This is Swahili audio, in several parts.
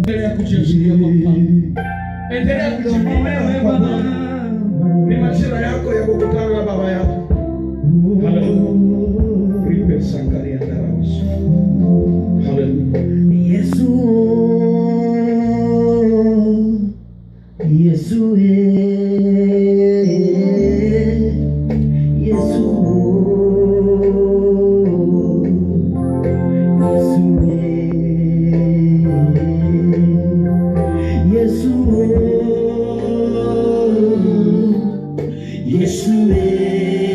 Endelea kujiachilia kwa mfalme. Endelea kujimimina wewe Baba. Ni majira yako ya kukutana na baba yako. Haleluya. Ripe sankaria daramas. Haleluya. Yesu, Yesu, eh, Yesu, Yesu, eh, Yesu, Yesu, eh,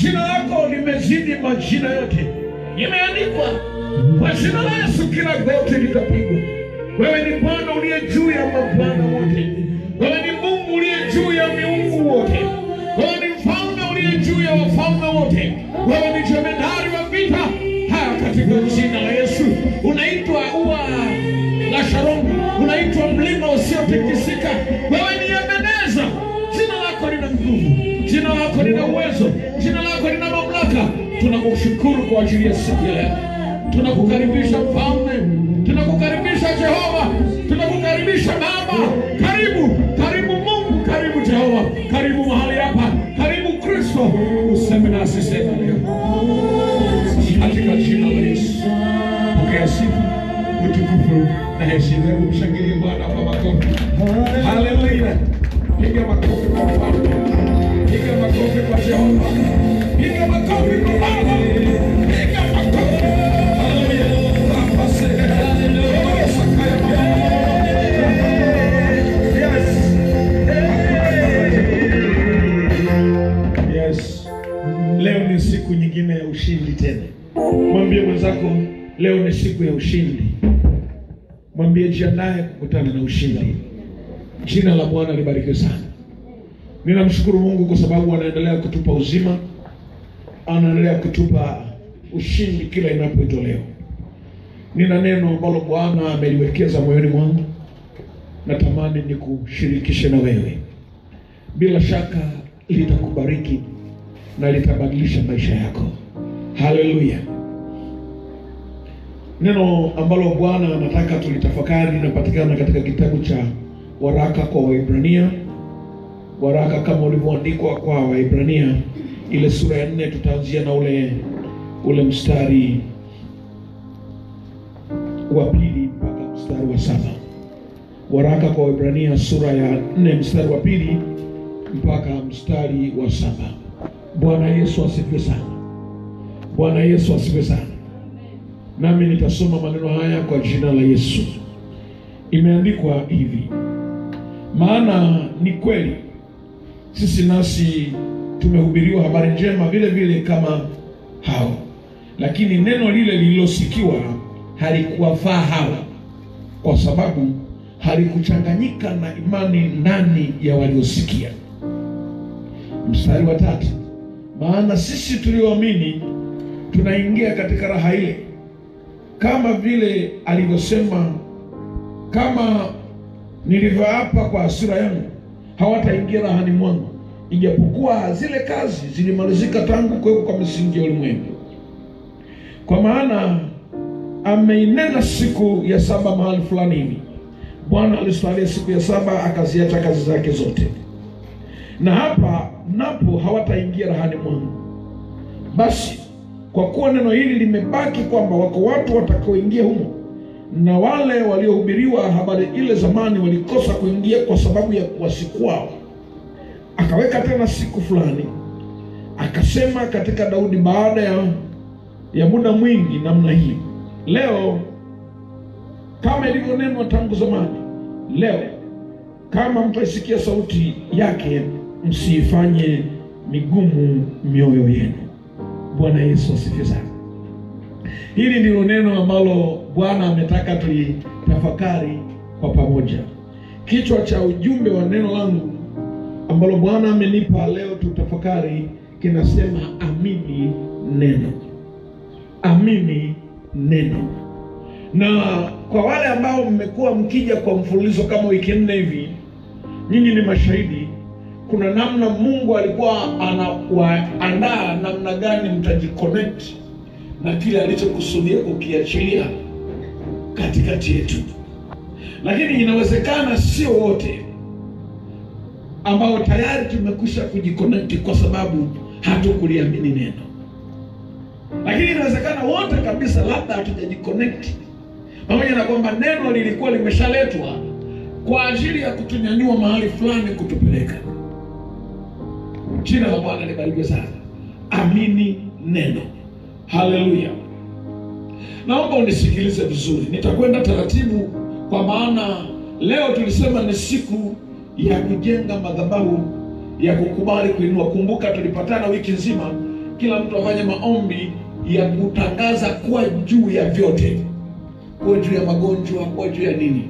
jina lako limezidi majina yote. Imeandikwa kwa jina la Yesu kila goti litapigwa. Wewe ni Bwana uliye juu ya mabwana wote. Wewe ni Mungu uliye juu ya miungu wote. Wewe ni mfalme uliye juu ya wafalme wote. Wewe ni jemedari wa vita. Haya, katika jina la Yesu unaitwa ua la Sharon, unaitwa mlima usiotikisika. Wewe ni Ebeneza. Jina lako lina nguvu, jina lako lina uwezo, jina lako lina mamlaka. Tunakushukuru kwa ajili ya siku ya leo. Tunakukaribisha mfalme, tunakukaribisha Jehova, tunakukaribisha Baba. Karibu, karibu Mungu, karibu Jehova, karibu mahali hapa, karibu Kristo, useme nasi sema leo katika jina la Yesu. Pokea sifa, utukufu na heshima. Hebu mshangilie Bwana kwa makofi. Haleluya! Piga makofi kwa Bwana, piga makofi kwa Jehova, piga makofi kwa Baba, piga makofi. Haleluya! Baba, sema haleluya. Sakaya Yes. Yes. Leo ni siku nyingine ya ushindi tena. Mwambie mwenzako leo ni siku ya ushindi. Mwambie jiandae kukutana na ushindi. Jina la Bwana libarikiwe sana. Ninamshukuru Mungu kwa sababu anaendelea kutupa uzima, anaendelea kutupa ushindi kila inapoitwa leo. Nina neno ambalo Bwana ameliwekeza moyoni mwangu, natamani nikushirikishe na wewe. Bila shaka litakubariki na litabadilisha maisha yako. Haleluya! Neno ambalo Bwana anataka tulitafakari linapatikana katika kitabu cha waraka kwa Waibrania, waraka kama ulivyoandikwa kwa Waibrania, ile sura ya nne. Tutaanzia na ule ule mstari wa pili mpaka mstari wa saba. Waraka kwa Waibrania sura ya nne mstari wa pili mpaka mstari wa saba. Bwana Yesu asifiwe sana. Bwana Yesu asifiwe sana. Nami nitasoma maneno haya kwa jina la Yesu. Imeandikwa hivi: maana ni kweli sisi nasi tumehubiriwa habari njema vile vile kama hao, lakini neno lile lililosikiwa halikuwafaa hawa, kwa sababu halikuchanganyika na imani ndani ya waliosikia. Mstari wa tatu, maana sisi tulioamini tunaingia katika raha ile, kama vile alivyosema, kama nilivyoapa kwa hasira yangu, hawataingia rahani mwangu, ijapokuwa zile kazi zilimalizika tangu kuwekwa kwa misingi ya ulimwengu. Kwa maana ameinena siku ya saba mahali fulani hivi, Bwana alistahilia siku ya saba, akaziacha kazi zake zote na hapa napo hawataingia rahani mwangu. Basi kwa kuwa neno hili limebaki kwamba wako watu watakaoingia humo, na wale waliohubiriwa habari ile zamani walikosa kuingia kwa sababu ya kuasi kwao, akaweka tena siku fulani, akasema katika Daudi baada ya, ya muda mwingi namna hii, leo kama ilivyonenwa tangu zamani, leo kama mtaisikia sauti yake, msiifanye migumu mioyo yenu. Bwana Yesu asifiwe sana. Hili ndilo neno ambalo Bwana ametaka tulitafakari kwa pamoja. Kichwa cha ujumbe wa neno langu ambalo Bwana amenipa leo tutafakari kinasema amini neno, amini neno. Na kwa wale ambao mmekuwa mkija kwa mfululizo kama wiki nne hivi, nyinyi ni mashahidi. Kuna namna Mungu alikuwa anawaandaa namna gani mtajiconnect na kile alichokusudia kukiachilia katikati yetu, lakini inawezekana sio wote ambao tayari tumekwisha kujiconnect kwa sababu hatukuliamini neno, lakini inawezekana wote kabisa labda hatujajiconnect pamoja na kwamba neno lilikuwa limeshaletwa kwa ajili ya kutunyanyua mahali fulani kutupeleka. Jina la Bwana libarikiwe sana. Amini neno. Haleluya! Naomba unisikilize vizuri, nitakwenda taratibu, kwa maana leo tulisema ni siku ya kujenga madhabahu ya kukubali kuinua. Kumbuka tulipatana wiki nzima kila mtu afanye maombi ya kutangaza kuwa juu ya vyote, kuwa juu ya magonjwa, kuwa juu ya nini.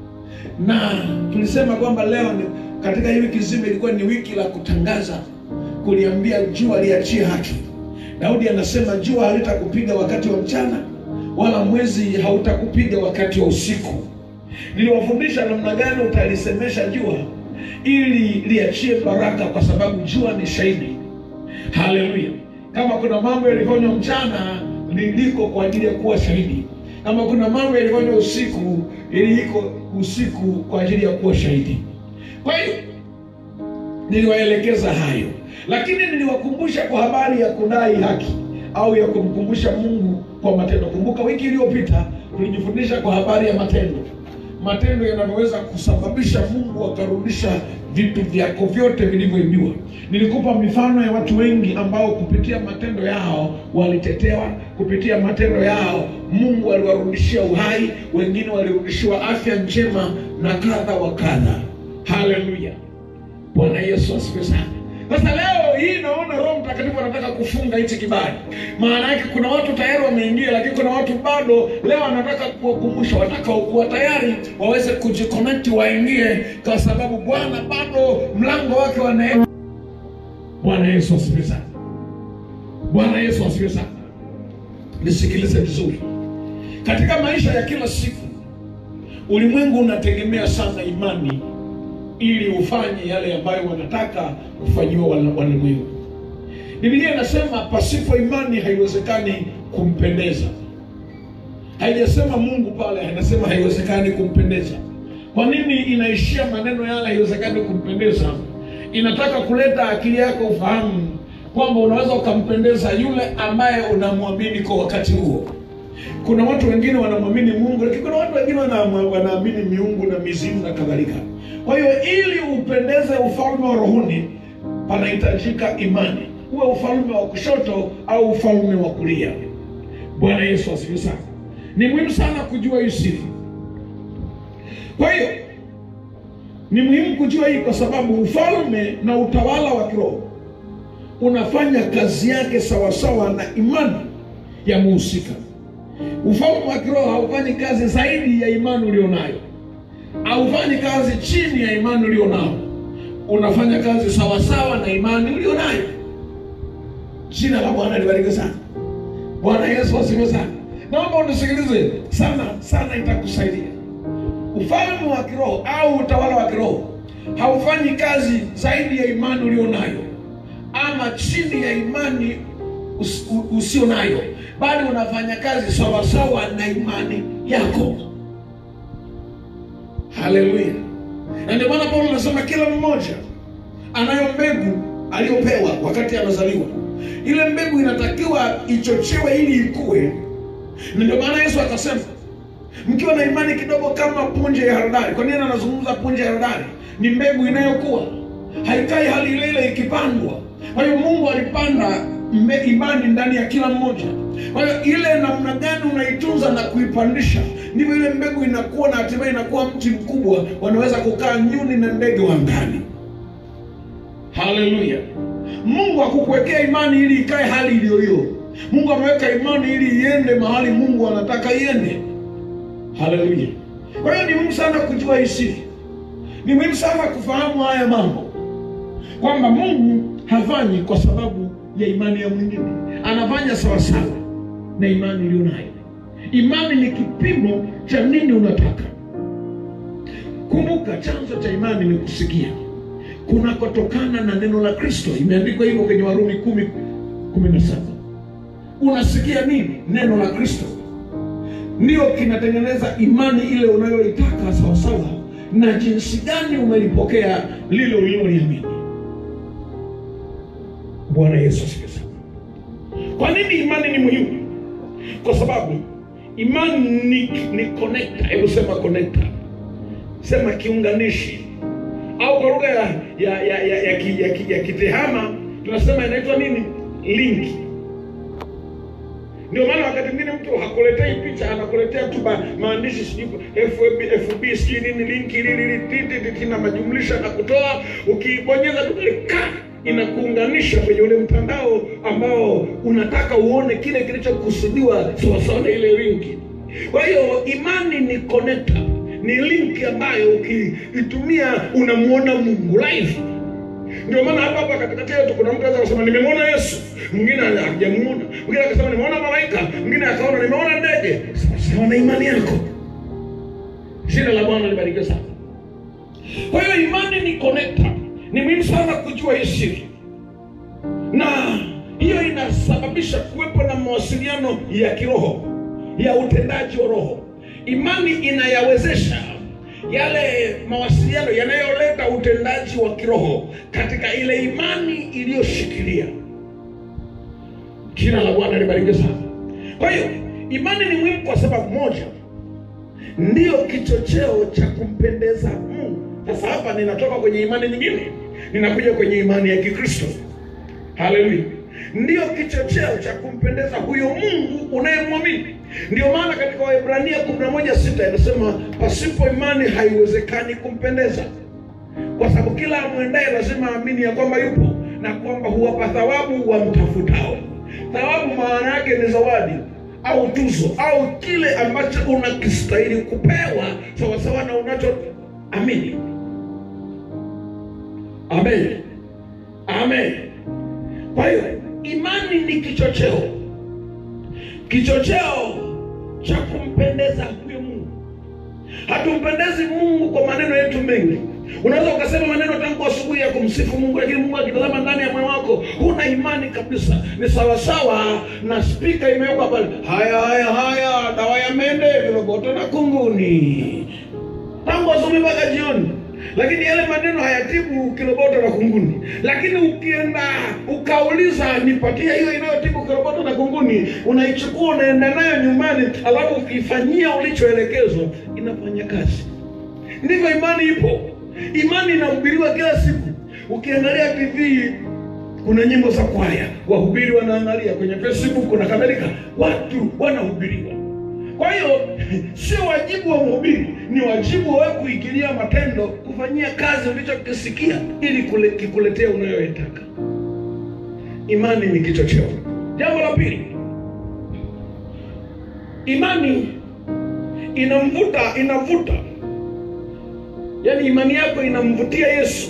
Na tulisema kwamba leo ni, katika hii wiki nzima ilikuwa ni wiki la kutangaza, kuliambia jua liachie haki. Daudi anasema jua halitakupiga wakati wa mchana, wala mwezi hautakupiga wakati wa usiku. Niliwafundisha namna gani utalisemesha jua ili liachie baraka, kwa sababu jua ni shahidi. Haleluya! Kama kuna mambo yalifanywa mchana, liliko kwa ajili ya kuwa shahidi. Kama kuna mambo yalifanywa usiku, iliko usiku kwa ajili ya kuwa shahidi. Kwa hiyo niliwaelekeza hayo, lakini niliwakumbusha kwa habari ya kudai haki au ya kumkumbusha Mungu kwa matendo. Kumbuka wiki iliyopita tulijifundisha kwa habari ya matendo, matendo yanavyoweza kusababisha Mungu akarudisha vitu vyako vyote vilivyoibiwa. Nilikupa mifano ya watu wengi ambao kupitia matendo yao walitetewa, kupitia matendo yao Mungu aliwarudishia uhai, wengine walirudishiwa afya njema na kadha wa kadha. Haleluya! Bwana Yesu asifiwe sana. Sasa leo hii naona Roho Mtakatifu anataka kufunga hichi kibali. Maana yake kuna watu tayari wameingia, lakini kuna watu bado. Leo anataka kuwakumbusha, watakaokuwa tayari waweze kujiconnect, waingie, kwa sababu Bwana bado mlango wake wa neema. Bwana Yesu asifiwe sana. Bwana Yesu asifiwe sana. Nisikilize vizuri, katika maisha ya kila siku ulimwengu unategemea sana imani ili ufanye yale ambayo wanataka kufanyiwa walimwengu. Biblia inasema pasipo imani haiwezekani kumpendeza. Haijasema Mungu pale, inasema haiwezekani kumpendeza. Kwa nini inaishia maneno yale haiwezekani kumpendeza? Inataka kuleta akili yako ufahamu kwamba unaweza ukampendeza yule ambaye unamwamini kwa wakati huo. Kuna watu wengine wanamwamini Mungu, lakini kuna watu wengine wanaamini miungu na mizimu na kadhalika. Kwa hiyo ili upendeze ufalme wa rohoni, panahitajika imani, uwe ufalme wa kushoto au ufalme wa kulia. Bwana Yesu asifiwe sana. Ni muhimu sana kujua hii siri. Kwa hiyo ni muhimu kujua hii, kwa sababu ufalme na utawala wa kiroho unafanya kazi yake sawasawa na imani ya muhusika. Ufalme wa kiroho haufanyi kazi zaidi ya imani ulionayo, haufanyi kazi chini ya imani ulionao, unafanya kazi sawasawa na imani ulionayo. Jina la Bwana libarikiwe sana. Bwana Yesu asifiwe sana. Naomba unisikilize sana sana, itakusaidia. Ufalme wa kiroho au utawala wa kiroho haufanyi kazi zaidi ya imani ulionayo ama chini ya imani us, usio nayo, bali unafanya kazi sawasawa na imani yako. Haleluya! Na ndio maana Paulo anasema kila mmoja anayo mbegu aliyopewa wakati anazaliwa. Ile mbegu inatakiwa ichochewe ili ikue, na ndio maana Yesu akasema mkiwa na imani kidogo kama punje ya haradali. Kwa nini anazungumza punje ya haradali? Ni mbegu inayokuwa, haikai hali ile ile ikipandwa. Kwa hiyo Mungu alipanda imani ndani ya kila mmoja. Kwa hiyo ile namna gani unaitunza na kuipandisha, ndivyo ile mbegu inakuwa na hatimaye inakuwa mti mkubwa, wanaweza kukaa nyuni na ndege wa angani. Haleluya! Mungu hakukuwekea imani ili ikae hali iliyo hiyo. Mungu ameweka imani ili iende mahali Mungu anataka iende. Haleluya! Kwa hiyo ni muhimu sana kujua hii siri, ni muhimu sana kufahamu haya mambo kwamba Mungu hafanyi kwa sababu ya imani ya mwingine, anafanya sawasawa na imani uliyo nayo. Imani ni kipimo cha nini unataka. Kumbuka, chanzo cha imani ni kusikia kunakotokana na neno la Kristo. Imeandikwa hivyo kwenye Warumi kumi kumi na saba. Unasikia nini? Neno la Kristo ndio kinatengeneza imani ile unayoitaka sawasawa na jinsi gani umelipokea lile uliloliamini. Bwana Yesu asifiwe sana. Kwa nini imani ni muhimu? Kwa sababu imani ni, ni connector. Hebu sema connector, sema kiunganishi, au kwa lugha ya ya ya ya, ya, ki- ya, ki- ya kitehama tunasema inaitwa nini? Linki. Ndio maana wakati mwingine mtu hakuletei picha, anakuletea tu ma- maandishi sijui FB, FB sijui nini linki lili titi na majumlisha na kutoa, ukibonyeza tu ka inakuunganisha kwenye ule mtandao ambao unataka uone kile kilichokusudiwa sawasawa na ile linki. Kwa hiyo imani ni connector, ni linki ambayo ukiitumia unamuona Mungu live. Ndio maana hapa hapa katikati yetu kuna mtu anaweza kusema nimemwona Yesu, mwingine hajamuona, mwingine akasema nimeona malaika, mwingine akaona nimeona ndege. Sawasawa na imani yako. Jina la Bwana libarikiwe sana. Kwa hiyo imani ni connector. Ni muhimu sana kujua hii siri, na hiyo inasababisha kuwepo na mawasiliano ya kiroho ya utendaji wa roho. Imani inayawezesha yale mawasiliano yanayoleta utendaji wa kiroho katika ile imani iliyoshikilia. Jina la Bwana libarikiwe sana. Kwa hiyo imani ni muhimu kwa sababu moja, ndiyo kichocheo cha kumpendeza Mungu. Sasa hapa ninatoka kwenye imani nyingine, ninakuja kwenye imani ya Kikristo. Haleluya! Ndiyo kichocheo cha kumpendeza huyo Mungu unayemwamini. Ndio maana katika Waebrania 11:6 inasema pasipo imani haiwezekani kumpendeza, kwa sababu kila amwendaye lazima aamini ya kwamba yupo na kwamba huwapa thawabu wamtafutao. Thawabu maana yake ni zawadi au tuzo au kile ambacho unakistahili kupewa sawasawa na unachoamini. Amen, amen. Kwa hiyo imani ni kichocheo, kichocheo cha kumpendeza huyo Mungu. Hatumpendezi Mungu kwa maneno yetu mengi. Unaweza ukasema maneno tangu asubuhi ya kumsifu Mungu, lakini Mungu akitazama ndani ya moyo wako huna imani kabisa. Ni sawasawa na spika imewekwa pale, haya haya haya, dawa ya mende, viroboto na kunguni, tangu asubuhi mpaka jioni lakini yale maneno hayatibu kiroboto na kunguni. Lakini ukienda ukauliza, nipatie hiyo inayotibu kiroboto na kunguni, unaichukua unaenda nayo nyumbani, alafu ukifanyia ulichoelekezwa, inafanya kazi. Ndivyo imani ipo. Imani inahubiriwa kila siku. Ukiangalia TV kuna nyimbo za kwaya, wahubiri wanaangalia kwenye Facebook na kadhalika, watu wanahubiriwa. Kwa hiyo sio wajibu wa mhubiri, ni wajibu wa wewe kuigilia matendo, kufanyia kazi ulichokisikia ili kule, kikuletea unayoitaka. Imani ni kichocheo. Jambo la pili, imani inamvuta, inavuta, yaani imani yako inamvutia Yesu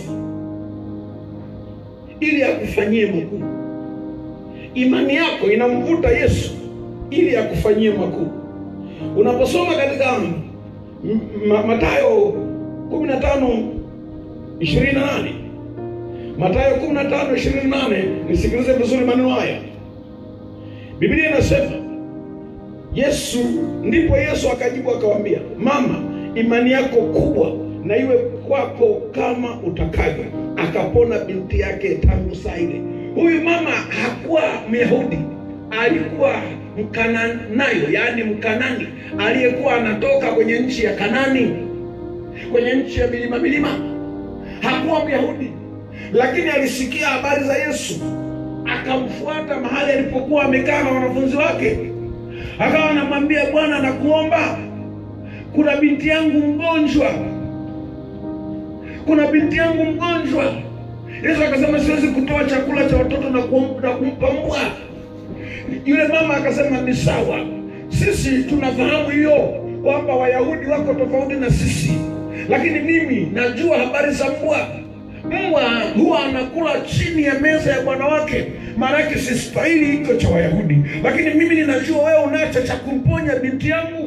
ili akufanyie makuu. Imani yako inamvuta Yesu ili akufanyie makuu. Unaposoma katika M- Ma- Mathayo 15 28 Mathayo 15 28, nisikilize vizuri maneno haya. Biblia inasema Yesu, ndipo Yesu akajibu akawaambia, mama, imani yako kubwa na iwe kwako kama utakavyo. Akapona binti yake tangu saa ile. Huyu mama hakuwa Myahudi, alikuwa Mkananayo, yaani Mkanani aliyekuwa anatoka kwenye nchi ya Kanani, kwenye nchi ya milima milima. Hakuwa Myahudi, lakini alisikia habari za Yesu, akamfuata mahali alipokuwa amekaa na wanafunzi wake, akawa anamwambia Bwana, nakuomba, kuna binti yangu mgonjwa, kuna binti yangu mgonjwa. Yesu akasema siwezi kutoa chakula cha watoto na kum- na kumpa mbwa. Yule mama akasema ni sawa, sisi tunafahamu hiyo kwamba Wayahudi wako tofauti na sisi, lakini mimi najua habari za mbwa. Mbwa huwa anakula chini ya meza ya bwana wake, maanake sistahili hicho cha Wayahudi, lakini mimi ninajua wewe unacho cha kumponya binti yangu.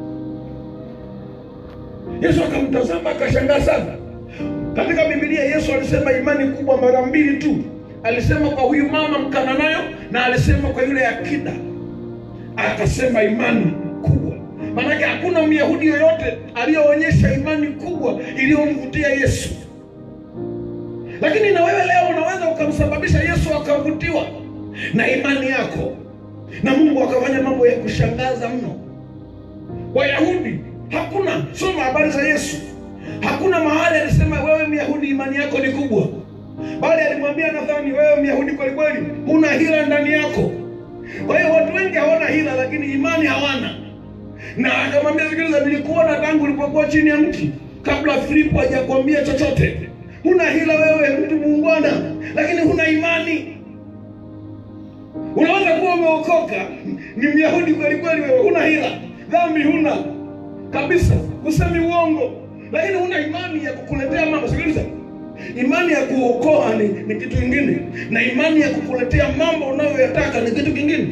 Yesu akamtazama akashangaa sana. Katika Biblia Yesu alisema imani kubwa mara mbili tu. Alisema kwa huyu mama Mkananayo na alisema kwa yule akida, akasema imani kubwa. Maanake hakuna Myahudi yoyote aliyoonyesha imani kubwa iliyomvutia Yesu. Lakini na wewe leo unaweza ukamsababisha Yesu akavutiwa na imani yako, na Mungu akafanya mambo ya kushangaza mno. Wayahudi hakuna, soma habari za Yesu, hakuna mahali alisema wewe Myahudi imani yako ni kubwa, bali alimwambia Nathani, wewe Myahudi kweli kweli, huna hila ndani yako. Kwa hiyo watu wengi hawana hila, lakini imani hawana. Na akamwambia sikiliza, nilikuona tangu ulipokuwa chini ya mti, kabla Filipo hajakwambia chochote. huna hila wewe, mtu muungwana, lakini huna imani. Unaweza kuwa umeokoka, ni Myahudi kweli kweli, wewe huna hila, dhambi huna kabisa, usemi uongo, lakini huna imani ya kukuletea mambo. Sikiliza, imani ya kuokoa ni, ni kitu kingine, na imani ya kukuletea mambo unayoyataka ni kitu kingine.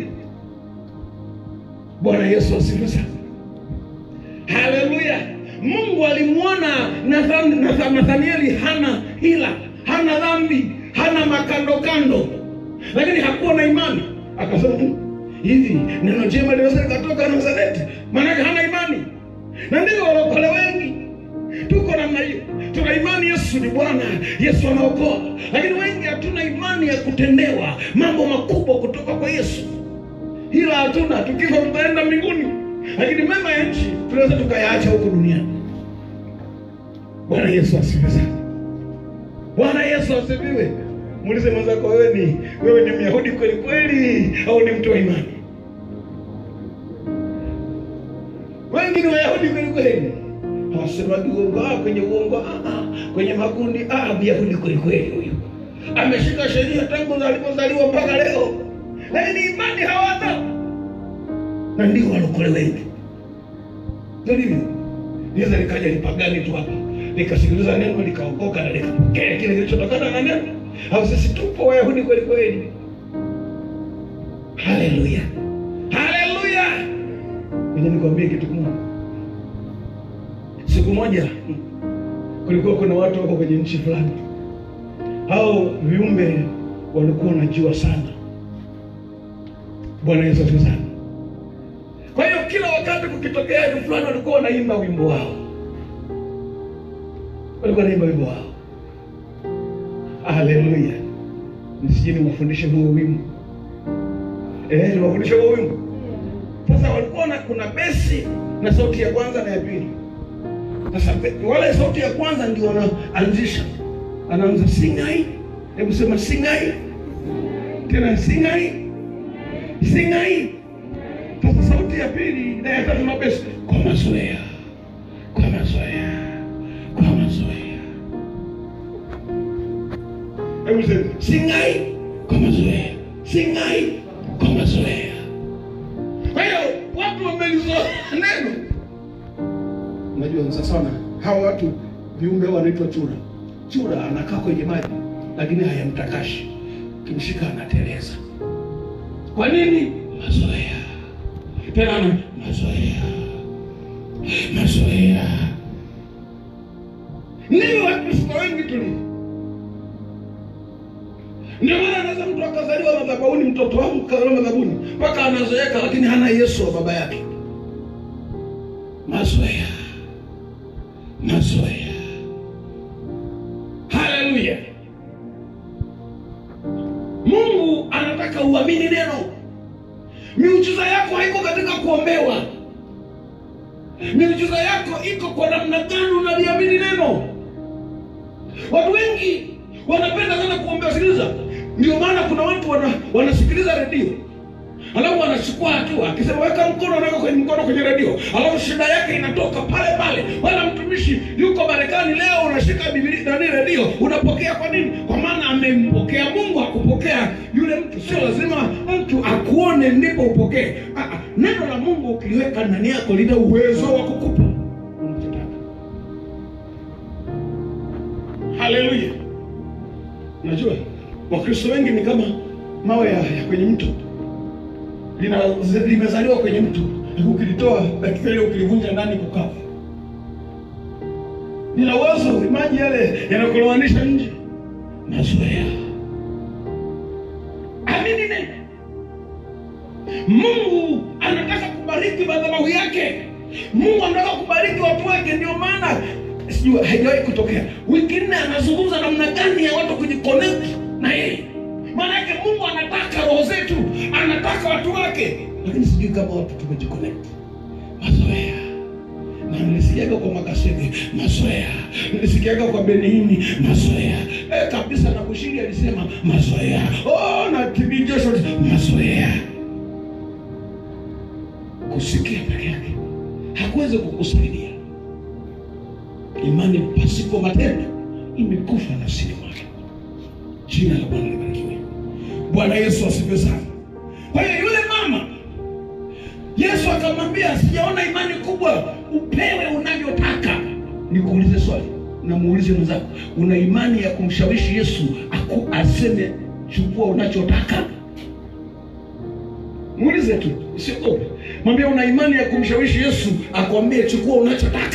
Bwana Yesu asifiwe sana. Haleluya! Mungu alimwona Nathan, Nathan, Nathanieli hana hila, hana dhambi, hana makando kando, lakini hakuwa na imani. Akasema "Mm, hivi neno jema linaweza likatoka Nazareti? Maanake hana imani, na ndio walokole wengi tuko namna hiyo. Tuna imani Yesu ni Bwana, Yesu anaokoa, lakini wengi hatuna imani ya kutendewa mambo makubwa kutoka kwa Yesu. Hila hatuna, tukifa tutaenda mbinguni, lakini mema ya nchi tunaweza tukayaacha huko duniani. Bwana Yesu asifiwe sana. Bwana Yesu asifiwe. Muulize mwenzako, wewe ni wewe ni Myahudi kweli kweli au ni mtu wa imani? Wengi ni Wayahudi kweli kweli, hawasemagi uongo. Ah, kwenye uongo ah, ah, kwenye makundi ah, Myahudi kweli kweli huyu ameshika sheria tangu alipozaliwa mpaka leo, lakini imani hawana, na ndio walokole wengi. Ndio hivyo, niweza likaja lipagani tu hapa likasikiliza neno likaokoka na likapokea kile kilichotokana na neno, au sisi tupo Wayahudi kweli kweli. Haleluya, haleluya! Ngoja nikwambie kitu kimoja. Siku moja kulikuwa kuna watu wako kwenye nchi fulani, hao viumbe walikuwa wanajua sana. Bwana Yesu asifiwe sana. Kwa hiyo kila wakati kukitokea kitu fulani, walikuwa wanaimba wimbo wao, walikuwa wanaimba wimbo wao. Haleluya! Nisije niwafundishe huo wimbo eh, niwafundishe huo wimbo. Sasa walikuwa na kuna besi na sauti ya kwanza na ya pili. Sasa be- wale sauti ya kwanza ndio wanaanzisha, anaanza singai, hebu sema singai, tena singai, singai. Sasa sauti ya pili na ya tatu na besi kwa mazoea, kwa mazoea, kwa mazoea. Hebu sema singai kwa mazoea, singai kwa mazoea. Kwa hiyo watu wamelizoea neno. Unajua sasa sana hawa watu viumbe hao wanaitwa chura. Chura anakaa kwenye maji lakini hayamtakashi, kimshika anateleza. Kwa nini? Mazoea. Tena ana mazoea, mazoea. Ndivyo Wakristo wengi tulivyo. Ndio maana anaweza mtu akazaliwa madhabahuni, mtoto wangu kazaliwa madhabahuni mpaka anazoeka, lakini hana Yesu wa baba yake. Mazoea, mazoea. Haleluya! Mungu anataka uamini neno. Miujiza yako haiko katika kuombewa. Miujiza yako iko kwa namna gani unaliamini neno. Watu wengi wanapenda sana kuombewa. Sikiliza, ndio maana kuna watu wana, wanasikiliza redio alafu wanachukua hatua, akisema weka mkono, anaweka kwenye mkono kwenye redio, alafu shida yake inatoka pale pale. Wala mtumishi yuko Marekani leo, unashika Biblia nani, redio unapokea. Kwa nini? Kwa maana amempokea Mungu, akupokea yule mtu. Sio lazima mtu akuone ndipo upokee. Ah, ah, neno la Mungu ukiliweka ndani yako lina uwezo wa kukupa unachotaka. Haleluya! Unajua Wakristo wengi ni kama mawe ya, ya kwenye mto lina limezaliwa kwenye mto, ukilitoa dakika ile ukilivunja ndani kukavu. Lina uwezo, maji yale yanakulowanisha nje. Mazoea. Amini neno. Mungu anataka kubariki madhabahu yake. Mungu anataka kubariki watu wake, ndio maana sijui haijawahi kutokea. Wiki nne anazungumza namna gani ya watu kujiconnect na yeye. Maana yake Mungu anataka roho zetu, anataka watu wake, lakini sijui kama watu tumejiconnect. Mazoea na nilisikiaga kwa Makasege mazoea, nilisikiaga kwa Benihini mazoea eh, kabisa na Bushiri alisema mazoea, oh, na TB Joshua mazoea. Kusikia peke yake hakuwezi kukusaidia. Imani pasipo matendo imekufa nafsini mwake. Jina la Bwana libarikiwe. Bwana Yesu asifiwe sana. Kwa hiyo yule mama Yesu akamwambia, sijaona imani kubwa, upewe unavyotaka. Nikuulize swali, namuulize mwenzako, una imani ya kumshawishi Yesu aku aseme chukua unachotaka? Muulize tu, usiogope. Mwambie una imani ya kumshawishi Yesu akwambie chukua unachotaka.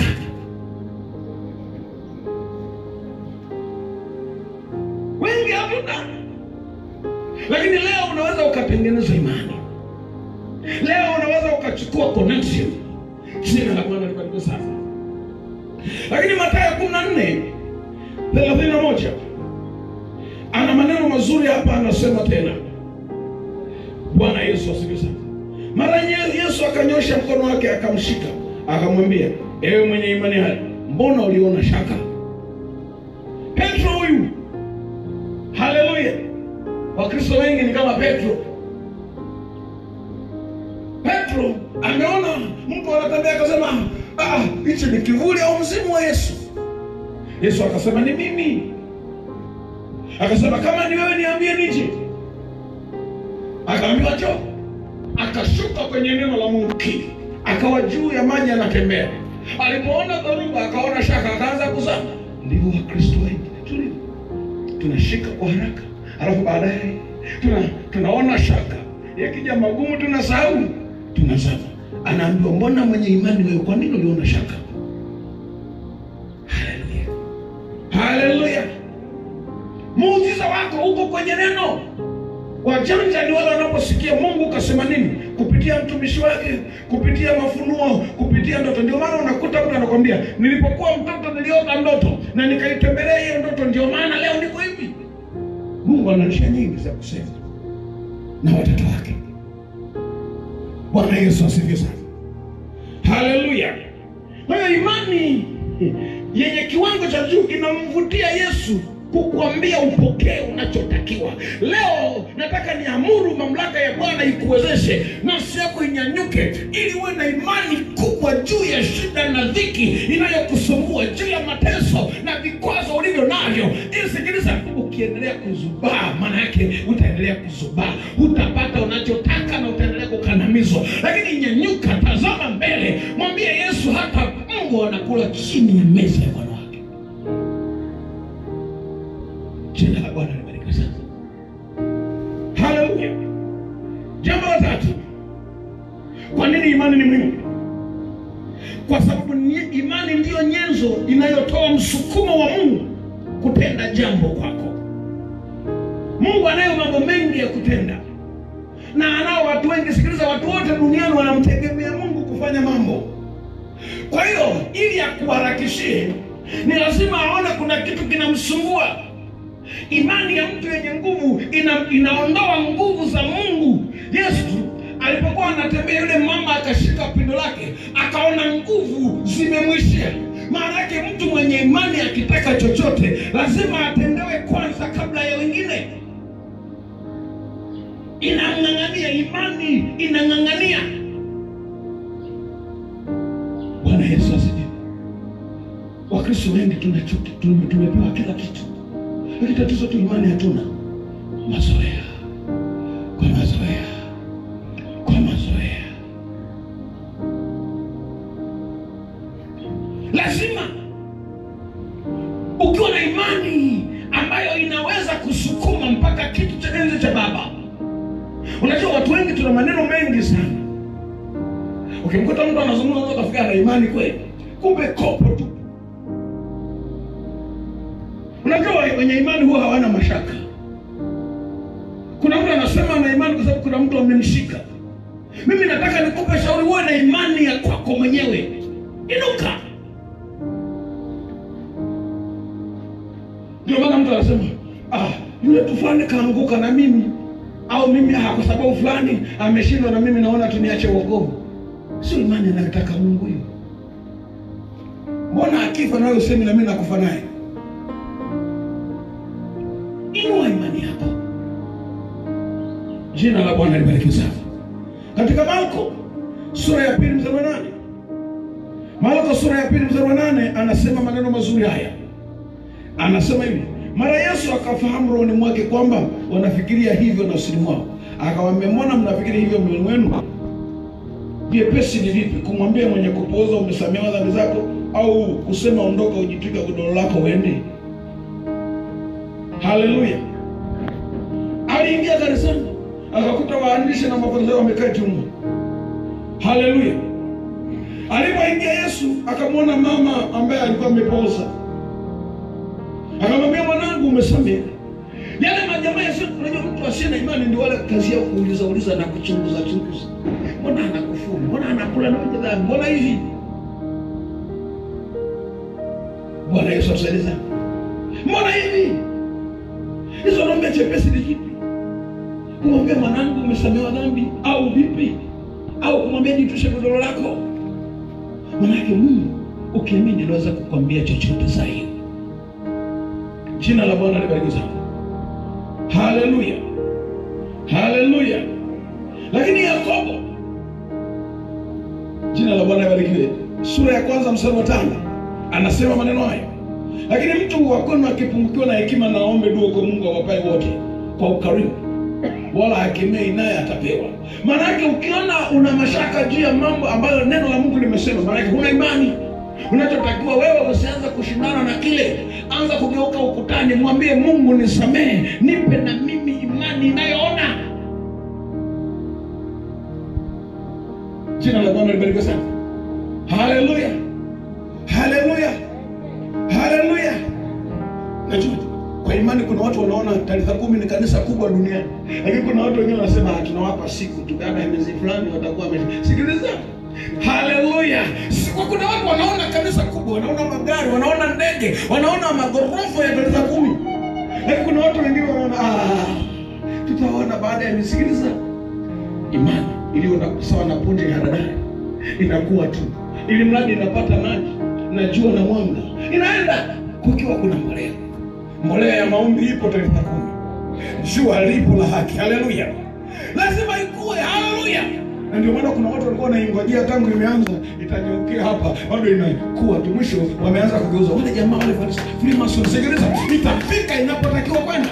Wengi hatuna, lakini leo unaweza ukatengeneza imani. Leo unaweza ukachukua connection. Jina la Bwana libarikiwe sana. Lakini Mathayo kumi na nne thelathini na moja ana maneno mazuri hapa, anasema tena. Bwana Yesu asifiwe sana. Mara nye- Yesu akanyosha mkono wake akamshika, akamwambia, ewe mwenye imani hai, mbona uliona shaka? Petro huyu, haleluya! Wakristo wengi ni kama Petro. Petro ameona mtu anatembea akasema, ah, hichi ni kivuli au mzimu wa Yesu. Yesu akasema ni mimi. Akasema kama ni wewe niambie nije. Akaambiwa njoo. Akashuka kwenye neno la Mungu kili, akawa juu ya maji anatembea. Alipoona dhoruba akaona shaka, akaanza kuzama. Ndivyo Wakristo wengi tulivyo, tunashika kwa haraka, alafu baadaye tuna tunaona shaka, yakija magumu tunasahau, tunazama. Anaambiwa mbona mwenye imani wewe, kwa nini uliona shaka? Haleluya, haleluya! Muujiza wako uko kwenye neno. Wajanja ni wale wanaposikia Mungu kasema nini kupitia mtumishi wake, kupitia mafunuo, kupitia ndoto. Ndio maana unakuta mtu anakwambia, nilipokuwa mtoto niliota ndoto na nikaitembelea hiyo ndoto, ndio maana leo niko hivi. Mungu ana njia nyingi za kusema na watoto wake. Bwana Yesu asifiwe sana, haleluya. Kwa hiyo imani yenye kiwango cha juu inamvutia Yesu kukuambia upokee unachotakiwa. Leo nataka niamuru mamlaka ya Bwana ikuwezeshe nafsi yako inyanyuke, ili uwe na imani kubwa juu ya shida na dhiki inayokusumbua, juu ya mateso na vikwazo ulivyo navyo. Ili sikiliza, ukiendelea kuzubaa, maana yake utaendelea kuzubaa, utapata unachotaka na utaendelea kukandamizwa. Lakini nyanyuka, tazama mbele, mwambie Yesu, hata Mungu anakula chini ya meza ya Bwana wake. Jina la Bwana libarikiwe sana. Haleluya. Jambo la tatu, kwa nini imani ni muhimu? Kwa sababu ni- imani ndiyo nyenzo inayotoa msukumo wa Mungu kutenda jambo kwako. Mungu anayo mambo mengi ya kutenda na anao watu wengi. Sikiliza, watu wote duniani wanamtegemea Mungu kufanya mambo. Kwa hiyo ili akuharakishie, ni lazima aone kuna kitu kinamsumbua. Imani ya mtu yenye nguvu ina, inaondoa nguvu za Mungu. Yesu alipokuwa anatembea, yule mama akashika pindo lake, akaona nguvu zimemwishia. Maana yake mtu mwenye imani akitaka chochote lazima atendewe kwanza kabla ya wengine. Inang'ang'ania, imani inang'ang'ania. Bwana Yesu asifiwe. Wakristo wengi tunachuki, tume- tumepewa kila kitu, lakini tatizo tu imani hatuna. Mazoea kwa mazoea kwa mazoea. Lazima ukiwa na imani ambayo inaweza kusukuma mpaka kitu cha enzi cha Baba. Unajua watu wengi tuna maneno mengi sana. Ukimkuta mtu anazungumza unaweza ukafikiri ana imani kweli, kumbe kopo tu. Unajua wenye imani huwa hawana mashaka. Kuna mtu anasema ana imani kwa sababu kuna mtu amemshika. Mimi nataka nikupe shauri, uwe na imani ya kwako mwenyewe. Inuka. Ndio maana mtu anasema ah, yule tu fulani kaanguka na mimi au mimi ah, kwa sababu fulani ameshindwa na mimi naona tuniache wokovu. Sio imani anayotaka Mungu hiyo. Mbona akifa nawe usemi na mimi nakufa naye? Inua imani yako. Jina la Bwana libarikiwe sana. Katika Marko sura ya pili mstari wa nane Marko sura ya pili mstari wa nane anasema maneno mazuri haya, anasema hivi mara yesu akafahamu rohoni mwake kwamba wanafikiria hivyo nafsini mwao akawaambia mbona mnafikiri hivyo moyoni mwenu vyepesi ni vipi kumwambia mwenye kupooza umesamehewa dhambi zako au kusema ondoka ujitwika godoro lako uende haleluya aliingia kanisani akakuta waandishi na mafarisayo wamekaa chumba haleluya alipoingia yesu akamwona mama ambaye alikuwa amepooza akamwambia mwanangu umesamehe yale majamaa yasio unajua mtu asiye na imani ndio wale kazi yao kuuliza uliza na kuchunguza chunguza mbona anakufuru mbona anakula na wenye dhambi mbona hivi bwana yesu atusaidie sana mbona hivi hizo naombe chepesi ni kipi kumwambia mwanangu umesamehewa dhambi au vipi au kumwambia jitushe godoro lako manake mungu ukiamini anaweza kukwambia chochote zaidi jina la bwana libarikiwe sana haleluya haleluya lakini yakobo jina la bwana libarikiwe sura ya kwanza mstari wa tano anasema maneno hayo lakini mtu wa kwenu akipungukiwa na hekima na aombe dua kwa mungu awapae wote kwa ukarimu wala hakemei naye atapewa maanake ukiona una mashaka juu ya mambo ambayo neno la mungu limesema maanake huna imani unachotakiwa wewe usianza kushindana na kile anza kugeuka ukutani mwambie mungu nisamehe nipe na mimi imani inayoona jina la bwana libarikiwe sana haleluya haleluya haleluya najua kwa imani kuna watu wanaona taarifa kumi ni kanisa kubwa duniani lakini kuna watu wengine wanasema "Ah, tunawapa siku tu baada ya miezi fulani watakuwa wame-" sikiliza haleluya Si- kwa kuna watu wanaona kanisa kubwa wanaona magari wanaona ndege wanaona magorofa ya kanisa kumi lakini kuna watu wengine wanaona "Ah, tutaona baada ya miezi sikiliza imani iliyo na sawa na punje ya haradali inakuwa tu ili mradi inapata maji na jua na mwanga inaenda kukiwa kuna mbolea mbolea ya maombi ipo tarehe kumi jua lipo la haki haleluya lazima ikue haleluya na ndio maana kuna watu walikuwa wanaingojea tangu imeanza itanyeukia hapa bado inakuwa tu mwisho wameanza kugeuza wale jamaa wale Farisi- Freemason sikiliza itafika inapotakiwa kwenda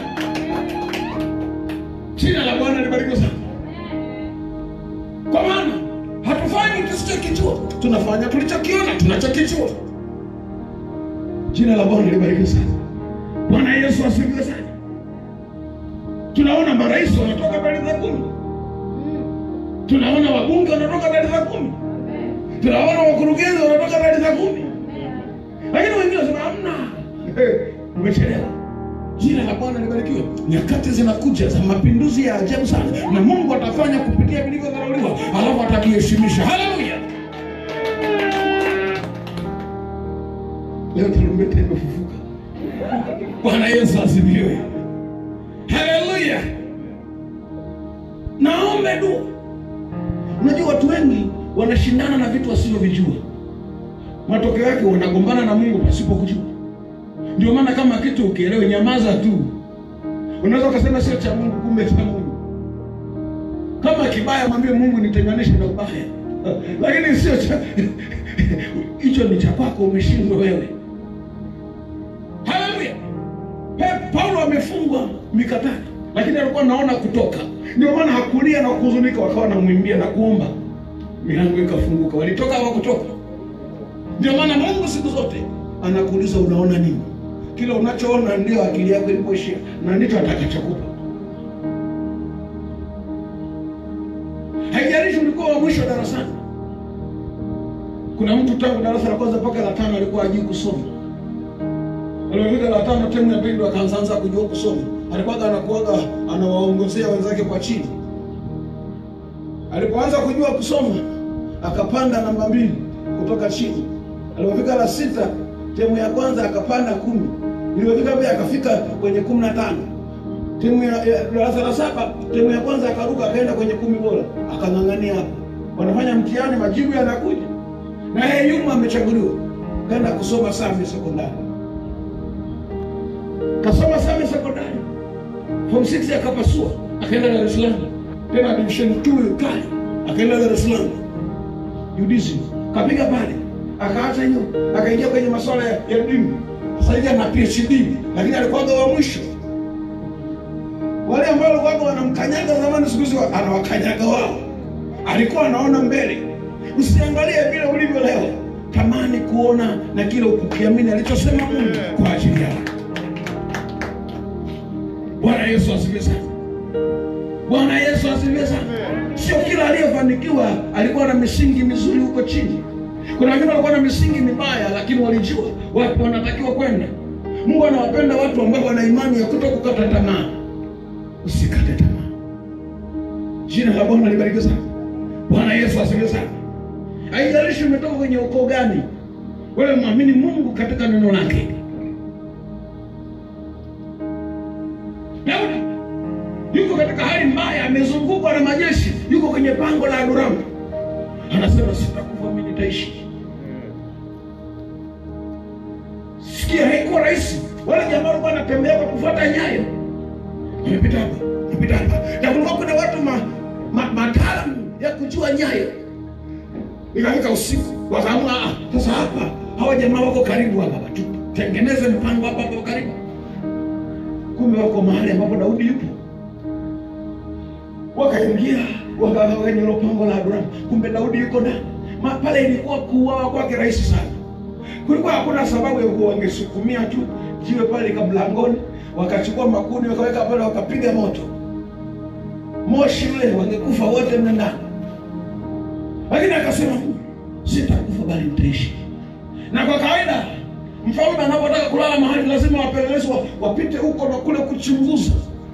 jina la bwana libarikiwe sana kwa maana hatufanyi tusichokijua tunafanya tulichokiona tunachokijua jina la bwana libarikiwe sana bwana yesu asifiwe sana tunaona marais wanatoka tarehe za kumi tunaona wabunge wanatoka tarehe za kumi tunaona wakurugenzi wanatoka tarehe za kumi lakini wengine wanasema hamna Eh, umechelewa jina la bwana libarikiwe nyakati zinakuja za mapinduzi ya ajabu sana na mungu atafanya kupitia vilivyodharauliwa alafu atakiheshimisha haleluya leo tarumbeta imefufuka bwana yesu asifiwe haleluya naombe dua unajua watu wengi wanashindana na vitu wasivyovijua matokeo yake wanagombana na mungu pasipo kujua ndio maana kama kitu ukielewe nyamaza tu unaweza ukasema sio cha mungu kumbe cha mungu kama kibaya mwambie mungu nitenganishe na ubaya lakini sio cha hicho ni cha kwako umeshindwa wewe haleluya Pe- paulo amefungwa mikatani lakini alikuwa anaona kutoka ndio maana hakulia na kuhuzunika wakawa namwimbia na kuomba milango ikafunguka walitoka hawakutoka ndio maana mungu siku zote anakuuliza unaona nini kila unachoona ndio akili yako ilipoishia na ndicho atakachokupa haijalishi ulikuwa wa mwisho darasani kuna mtu tangu darasa la kwanza mpaka la tano alikuwa ajui kusoma alipofika la tano temu ya pili ndo akaanza kujua kusoma alikuwaga anakuaga anawaongozea wenzake kwa chini alipoanza kujua kusoma akapanda namba mbili kutoka chini alipofika la sita temu ya kwanza akapanda kumi ilipofika pia akafika kwenye kumi na tano timu ya ya darasa la saba timu ya kwanza akaruka akaenda kwenye kumi bora akang'ang'ania hapo wanafanya mtihani majibu yanakuja na yeye yuma amechaguliwa kaenda kusoma Same sekondari kasoma Same sekondari form 6 akapasua akaenda Dar es Salaam tena division 2 kali akaenda Dar es Salaam UDSM kapiga pale akaacha hiyo akaingia kwenye masuala ya, ya dini sasa hivi ana PhD, lakini alikuwaga wa mwisho. Wale ambao walikuwaga wanamkanyaga zamani, siku hizi anawakanyaga wao. Alikuwa anaona mbele. Usiangalie vile ulivyo leo, tamani kuona na kile ukiamini alichosema Mungu kwa ajili yako. Bwana Yesu asifiwe sana. Bwana Yesu asifiwe sana. Sio kila aliyefanikiwa alikuwa na misingi mizuri huko chini. Kuna wengine walikuwa na misingi mibaya, lakini walijua wapi wanatakiwa kwenda. Mungu anawapenda watu ambao wana imani ya kuto kukata tamaa. Usikate tamaa. Jina la Bwana libarikiwe sana. Bwana Yesu asifiwe sana. Haijalishi umetoka kwenye ukoo gani, wewe mwamini Mungu katika neno lake. Daudi yuko katika hali mbaya, amezungukwa na majeshi, yuko kwenye pango la Adulamu, anasema sitakufa, mimi nitaishi. Sikia, haikuwa rahisi. Wale jamaa walikuwa wanatembea kwa kufuata nyayo, wamepita hapa, wamepita hapa, na kulikuwa kuna watu ma, ma, mataalamu ya kujua nyayo. Ikafika usiku, wakaamua "Ah, sasa hapa hawa jamaa wako karibu hapa, tutengeneze mpango hapa hapa karibu. Kumbe wako mahali ambapo Daudi yupo wakaingia wakakaa kwenye hilo pango la Abrahamu. Kumbe Daudi yuko ndani. Ma- Pale ilikuwa kuuawa kwake rahisi sana, kulikuwa hakuna sababu ya kuwa wangesukumia tu jiwe pale kamlangoni, wakachukua makuni wakaweka pale, wakapiga moto, moshi ule, wangekufa wote mle ndani. Lakini akasema sitakufa, bali nitaishi. Na kwa kawaida mfalme anapotaka kulala mahali lazima wapelelezi wa- wapite huko na kule kuchunguza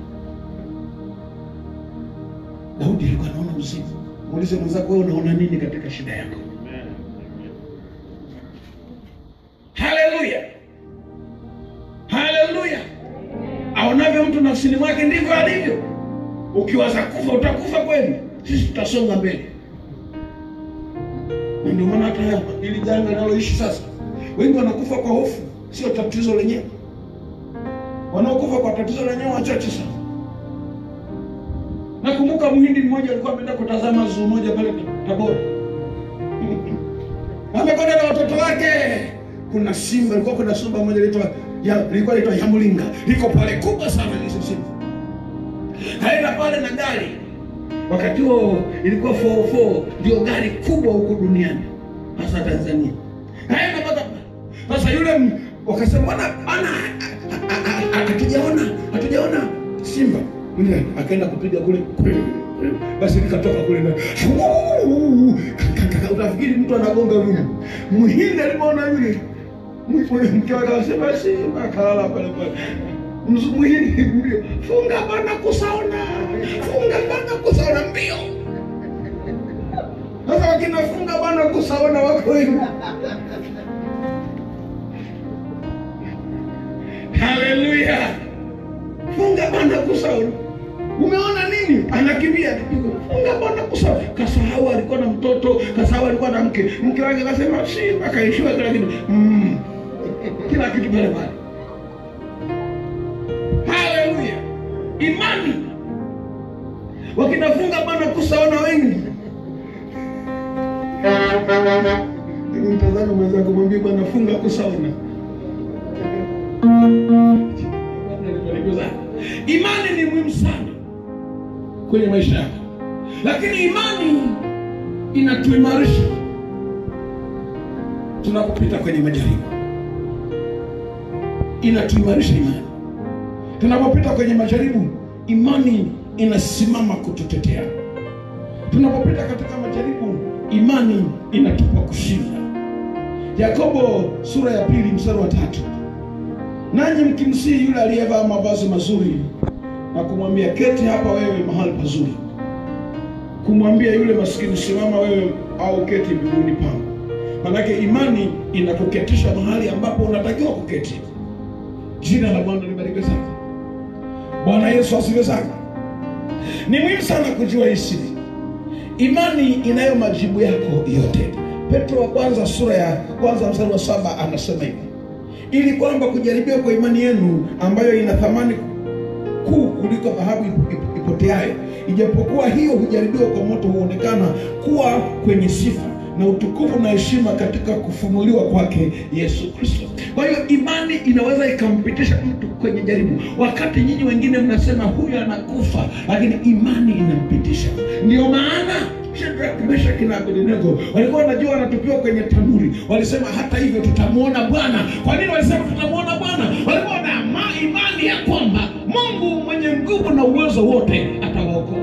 Daudi alikuwa anaona uzima. Muulize mwenzako, wewe unaona nini katika shida yako? Haleluya, haleluya! Aonavyo mtu nafsini mwake ndivyo alivyo. Ukiwaza kufa utakufa kweli, sisi tutasonga mbele. Na ndio maana hata hapa ili janga linaloishi sasa, wengi wanakufa kwa hofu, sio tatizo lenyewe. Wanaokufa kwa tatizo lenyewe wachache sana. Nakumbuka mhindi mmoja alikuwa ameenda kutazama zoo moja pale Tabora, amekwenda na watoto wake. Kuna simba, ilikuwa kuna simba moja lilikuwa ya lilikuwa linaitwa Yamulinga, liko pale kubwa sana ile simba. Kaenda pale na gari, wakati huo ilikuwa 404 ndio gari kubwa huko duniani, hasa Tanzania. Kaenda mpaka sasa, yule m- wakasema bwana bwana, hatujaona hatujaona simba yule akaenda kupiga kule basi nikatoka kule na utafikiri mtu anagonga rumu. Mhindi alipoona yule mwe- mke wake akasema simba, akalala pale pale. Mzu- Mhindi mbio, funga bana kusaona, funga bana kusaona mbio. Sasa wakina funga bana kusaona wako hivi. Haleluya! funga bana kusaona umeona nini anakimbia funga bana kusaona kasahau alikuwa na mtoto kasahau alikuwa na mke mke wake akasema simba kaishiwa kila kitu mm. kila kitu pale pale haleluya imani wakinafunga bana kusaona wengi mtazame mwenzako mwambie bwana funga kusaona Imani ni muhimu sana kwenye maisha yako, lakini imani inatuimarisha tunapopita kwenye majaribu, inatuimarisha imani tunapopita kwenye majaribu. Imani inasimama kututetea tunapopita katika majaribu. Imani inatupa kushinda. Yakobo sura ya pili mstari wa tatu nanyi mkimsihi yule aliyevaa mavazi mazuri na kumwambia keti hapa wewe mahali pazuri, kumwambia yule maskini simama wewe au keti miguuni pangu. Manake imani inakuketisha mahali ambapo unatakiwa kuketi. Jina la Bwana libarikiwe sana. Bwana Yesu asifiwe sana. Ni muhimu sana kujua hii siri. Imani inayo majibu yako yote. Petro wa kwanza sura ya kwanza mstari wa saba anasema hivi ili kwamba kujaribiwa kwa imani yenu ambayo ina thamani kuu kuliko dhahabu ip- ip- ipoteayo, ijapokuwa hiyo hujaribiwa kwa moto, huonekana kuwa kwenye sifa na utukufu na heshima katika kufunuliwa kwake Yesu Kristo. Kwa hiyo imani inaweza ikampitisha mtu kwenye jaribu, wakati nyinyi wengine mnasema huyu anakufa, lakini imani inampitisha. Ndio maana Shadraka, Meshaki na Abednego walikuwa wanajua wanatupiwa kwenye tanuri, walisema hata hivyo tutamwona Bwana. Kwa nini walisema tutamwona Bwana? Walikuwa na ama- imani ya kwamba Mungu mwenye nguvu na uwezo wote atawaokoa.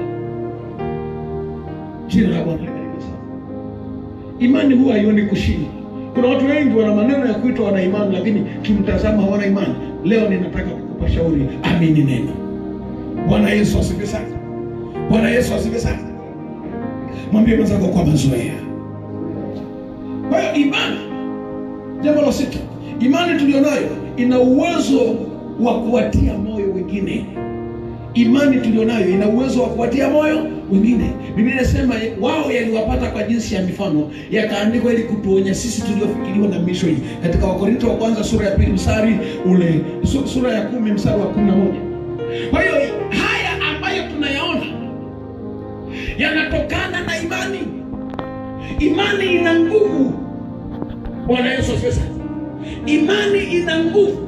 Jina la Bwana libarikiwe sana. Imani huwa haioni kushinda. Kuna watu wengi wana maneno ya kuitwa wana imani, lakini kimtazama hawana imani. Leo ninataka kukupa shauri, amini neno. Bwana Yesu asifiwe sana. Bwana Yesu asifiwe sana. Mwambie mwenzako kwa mazoea. Kwa hiyo imani, jambo la sita, imani tulionayo ina uwezo wa kuwatia moyo wengine. Imani tulionayo ina uwezo wa kuwatia moyo wengine. Biblia inasema wao yaliwapata kwa jinsi ya mifano, yakaandikwa ili kutuonya sisi tuliofikiriwa na misho hii, katika Wakorinto wa kwanza sura ya pili mstari ule su- sura ya kumi mstari wa kumi na moja. Kwa hiyo haya ambayo tunayaona yanatokana na imani. Imani ina nguvu. Bwana Yesu asifiwe sana. Imani ina nguvu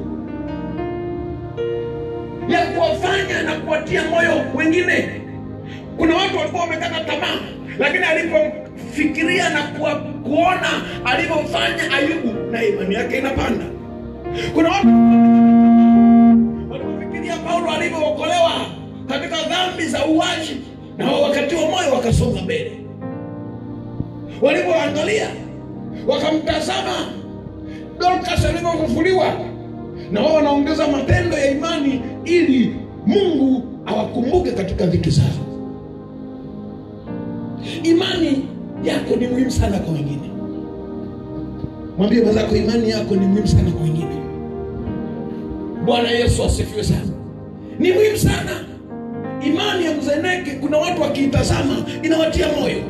ya kuwafanya na kuwatia moyo wengine. Kuna watu walikuwa wamekata tamaa, lakini alipofikiria na kuwa, kuona alivyofanya Ayubu, na imani yake inapanda. Kuna watu walipofikiria Paulo alivyookolewa katika dhambi za uwaji, na wao wakatiwa moyo wakasonga mbele. Walipoangalia wakamtazama Dorcas alivyofufuliwa, na wao wanaongeza matendo ya imani ili Mungu awakumbuke katika dhiki zao. Imani yako ni muhimu sana kwa wengine. Mwambie mwenzako, imani yako ni muhimu sana kwa wengine. Bwana Yesu asifiwe sana. Ni muhimu sana imani ya mzeneke. Kuna watu wakiitazama inawatia moyo.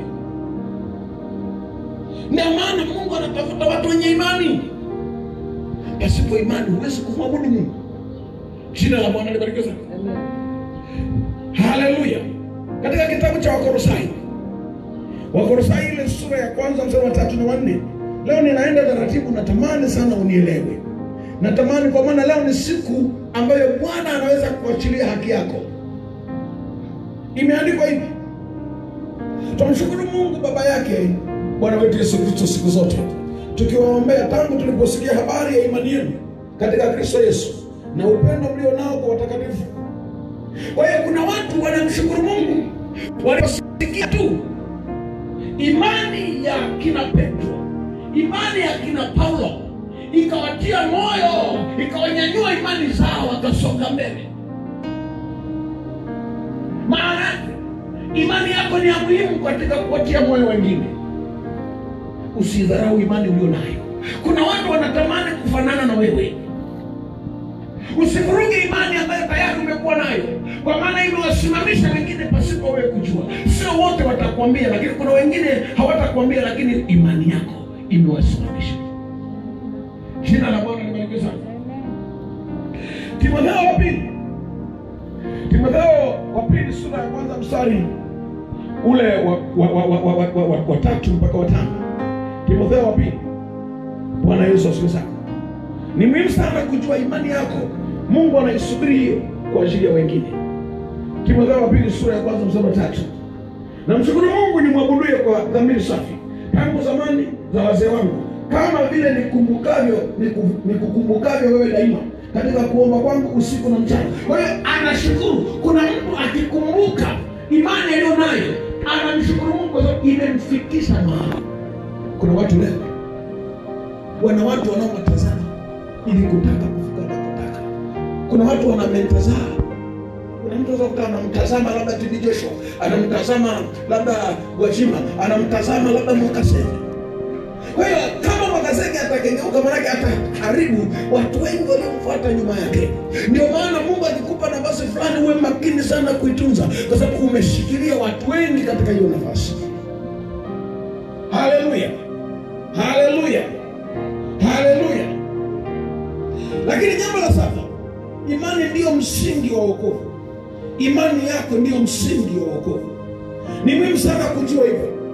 Ndio maana Mungu anatafuta watu wenye imani. Pasipo imani huwezi kumwabudu Mungu. Jina la Bwana libarikiwe sana. Haleluya. Katika kitabu cha Wakolosai, Wakolosai ile sura ya kwanza mstari wa tatu na wanne. Leo ninaenda taratibu, natamani sana unielewe. Natamani kwa maana leo ni siku ambayo Bwana anaweza kuachilia haki yako. Imeandikwa hivi, tumshukuru Mungu Baba yake Bwana wetu Yesu Kristo siku zote, tukiwaombea tangu tuliposikia habari ya imani yenu katika Kristo Yesu na upendo mlio nao kwa watakatifu. Kwa hiyo kuna watu wanamshukuru Mungu waliposikia tu imani ya kina Petro, imani ya kina Paulo ikawatia moyo, ikawanyanyua imani zao, wakasonga mbele. Maana imani yako ni ya muhimu katika kuwatia moyo wengine. Usidharau imani ulio nayo. Kuna watu wanatamani kufanana na wewe. Usivuruge imani ambayo tayari umekuwa nayo, kwa maana imewasimamisha wengine pasipo wewe kujua. Sio wote watakwambia, lakini kuna wengine hawatakwambia, lakini imani yako imewasimamisha. Jina la Bwana libarikiwe sana. Timotheo wa pili, Timotheo wa pili sura ya kwanza mstari ule wa, wa, wa, wa, wa, wa, wa, wa tatu mpaka wa tano. Timotheo wa pili. Bwana Yesu asifiwe sana. Ni muhimu sana kujua imani yako. Mungu anaisubiri hiyo kwa ajili ya wengine. Timotheo wa pili sura ya kwanza mstari wa tatu. Namshukuru Mungu nimwabuduye kwa dhamiri safi tangu zamani za wazee wangu, kama vile nikumbukavyo niku- nikukumbukavyo wewe daima katika kuomba kwangu usiku na mchana. Kwa hiyo anashukuru. Kuna mtu akikumbuka imani aliyo nayo anamshukuru Mungu kwa sababu imemfikisha mahali. Kuna watu leo wana watu wanaowatazama ili kutaka kufika wanakotaka. Kuna watu wana menta zao. Kuna mtu anaweza kukaa anamtazama labda TB Joshua, anamtazama labda Gwajima, anamtazama labda Mwakasege. Kwa hiyo kama Mwakasege atakengeuka, maanake ataharibu watu wengi waliomfuata nyuma yake. Ndio maana Mungu akikupa nafasi fulani, uwe makini sana kuitunza, kwa sababu umeshikilia watu wengi katika hiyo nafasi. Haleluya, haleluya, haleluya. Lakini jambo la saba, imani ndiyo msingi wa wokovu. Imani yako ndiyo msingi wa wokovu. Ni muhimu sana kujua hivyo.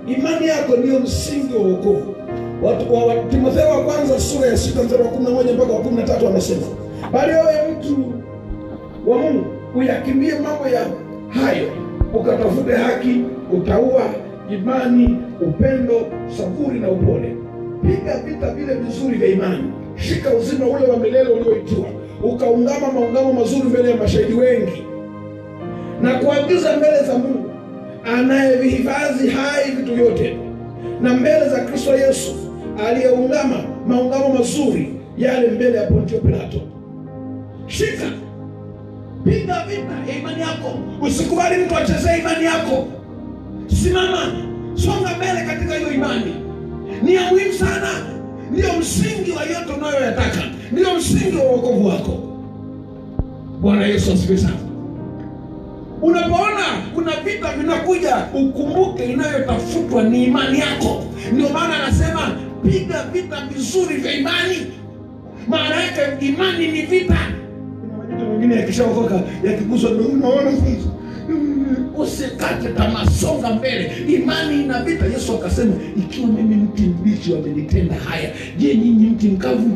imani yako ndiyo msingi wa wokovu Watu- wa- wa- timotheo wa kwanza sura ya sita mstari wa kumi na moja mpaka wa kumi na tatu anasema bali wewe mtu wa mungu uyakimbie mambo ya hayo ukatafute haki utaua imani upendo saburi na upole piga vita vile vizuri vya imani shika uzima ule wa milele ulioitiwa ukaungama maungamo mazuri mbele ya mashahidi wengi na kuagiza mbele za mungu anayevihifadhi hai vitu vyote na mbele za kristo yesu aliyeungama maungamo mazuri yale mbele ya pontio pilato shika piga vita ya imani yako usikubali mtu achezee imani yako simama songa mbele katika hiyo imani ni ya muhimu sana ndiyo msingi wa yote unayoyataka ndiyo msingi wa uokovu wako bwana yesu asifiwe sana unapoona kuna vita vinakuja ukumbuke inayotafutwa ni imani yako ndio maana anasema piga vita vizuri vya imani maana yake imani ni vita kuna majito mengine yakishaokoka yakiguswa ndio unaona sasa Mm, usikate tamaa songa mbele imani ina vita yesu akasema ikiwa mimi mti mbichi wamenitenda haya je nyinyi mti mkavu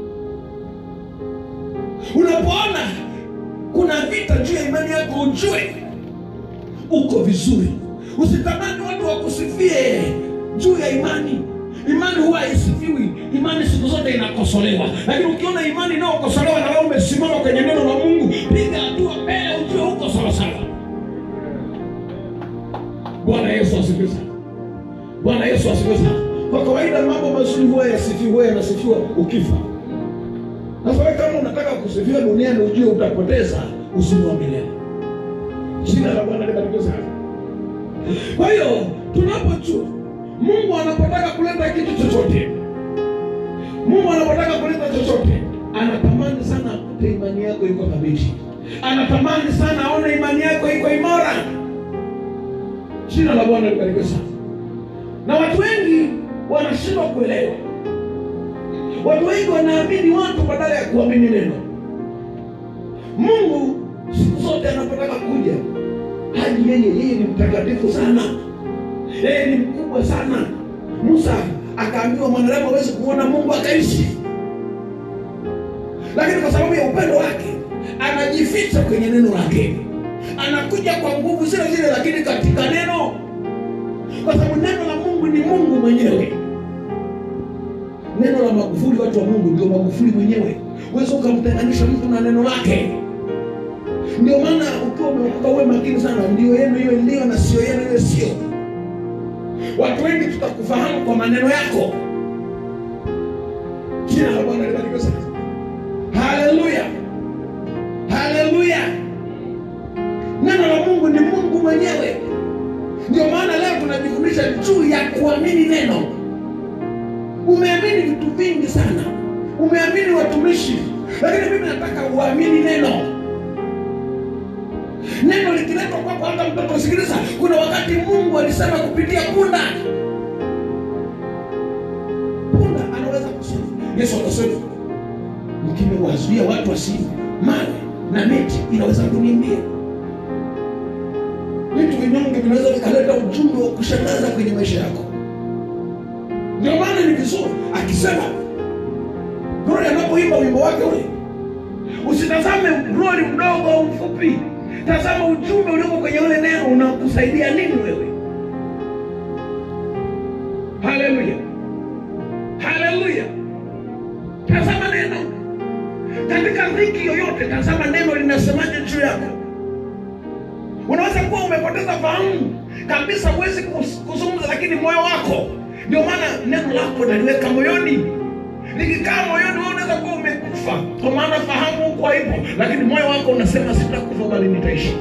unapoona kuna vita juu ya imani yako ujue uko vizuri usitamani watu wakusifie juu ya imani imani huwa haisifiwi imani siku zote inakosolewa lakini ukiona imani inayokosolewa na wewe umesimama kwenye neno la mungu piga hatua mbele ujue huko sawasawa bwana yesu asifiwe sana bwana yesu asifiwe sana kwa kawaida mambo mazuri huwa yasifiwi huwa yanasifiwa ukifa sasa wewe kama unataka kusifiwa duniani ujue utapoteza uzima wa milele jina la bwana libarikiwe sana kwa hiyo tunapojua mungu anapotaka kuleta kitu chochote mungu anapotaka kuleta chochote anatamani sana akute imani yako iko thabiti anatamani sana aone imani yako iko imara jina la bwana libarikiwe sana na watu wengi wanashindwa kuelewa watu wengi wanaamini watu badala ya kuamini neno mungu siku zote anapotaka kuja hadi yeye yeye ni mtakatifu sana yeye ni mkubwa sana musa akaambiwa mwanadamu awezi kumwona mungu akaishi lakini kwa sababu ya upendo wake anajificha kwenye neno lake anakuja kwa nguvu zile zile lakini katika neno kwa sababu neno la mungu ni mungu mwenyewe neno la magufuli watu wa mungu ndio magufuli mwenyewe uwezi ukamtenganisha mtu na neno lake ndio maana ukiwa umeokoka uwe makini sana ndio yenu iwe ndio na sio yenu iwe sio watu wengi tutakufahamu kwa maneno yako jina la bwana libarikiwe sana haleluya haleluya neno la mungu ni mungu mwenyewe ndio maana leo tunajifundisha juu ya kuamini neno umeamini vitu vingi sana umeamini watumishi lakini mimi nataka uamini neno neno likiletwa kwako hata mtoto sikiliza kuna wakati mungu alisema kupitia punda punda anaweza kusema yesu akasema mkimewazuia watu wasiive mawe na miti inaweza kunimbia vitu vinyonge vinaweza vikaleta ujumbe wa kushangaza kwenye maisha yako ndio maana ni vizuri akisema Glory anapoimba wimbo wake ule usitazame Glory mdogo au mfupi tazama ujumbe ulioko kwenye ule neno unakusaidia nini wewe haleluya haleluya tazama neno katika dhiki yoyote tazama neno linasemaje juu yako unaweza kuwa umepoteza fahamu kabisa huwezi kus- kuzungumza lakini moyo wako ndio maana neno lako naliweka moyoni likikaa moyoni wewe unaweza kuwa umekufa kwa maana fahamu huko haipo lakini moyo wako unasema sitakufa bali nitaishi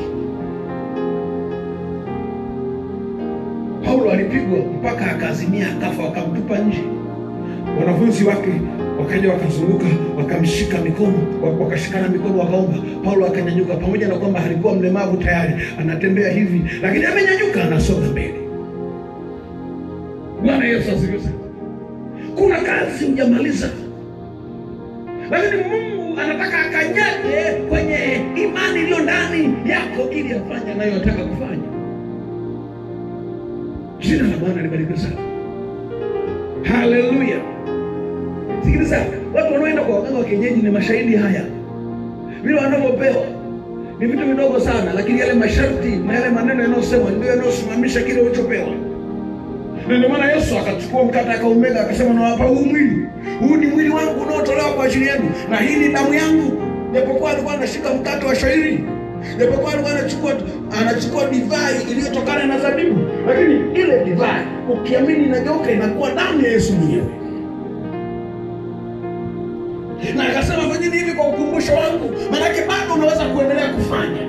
paulo alipigwa mpaka akazimia akafa wakamtupa nje wanafunzi wake wakaja wakazunguka wakamshika mikono wa- wakashikana mikono wakaomba paulo akanyanyuka pamoja na kwamba alikuwa mlemavu tayari anatembea hivi lakini amenyanyuka anasonga mbele bwana yesu asifiwe sana kuna kazi hujamaliza lakini mungu anataka akanyage kwenye imani iliyo ndani yako ili afanye anayotaka kufanya Jina la Bwana libarikiwe sana. Haleluya. Sikiliza, watu wanaoenda kwa waganga wa kienyeji ni mashahidi haya, vile wanavyopewa ni vitu vidogo sana, lakini yale masharti na yale maneno yanayosemwa ndio yanayosimamisha kile ulichopewa. Na ndio maana Yesu akachukua mkate akaumega, akasema nawapa huu mwili, huu ni mwili wangu unaotolewa kwa ajili yenu, na hii ni damu yangu. Japokuwa alikuwa anashika mkate wa shairi, japokuwa alikuwa anachukua anachukua divai iliyotokana na zabibu, lakini ile divai ukiamini inageuka inakuwa damu ya Yesu mwenyewe na akasema fanyeni hivi kwa ukumbusho wangu, maanake bado unaweza kuendelea kufanya.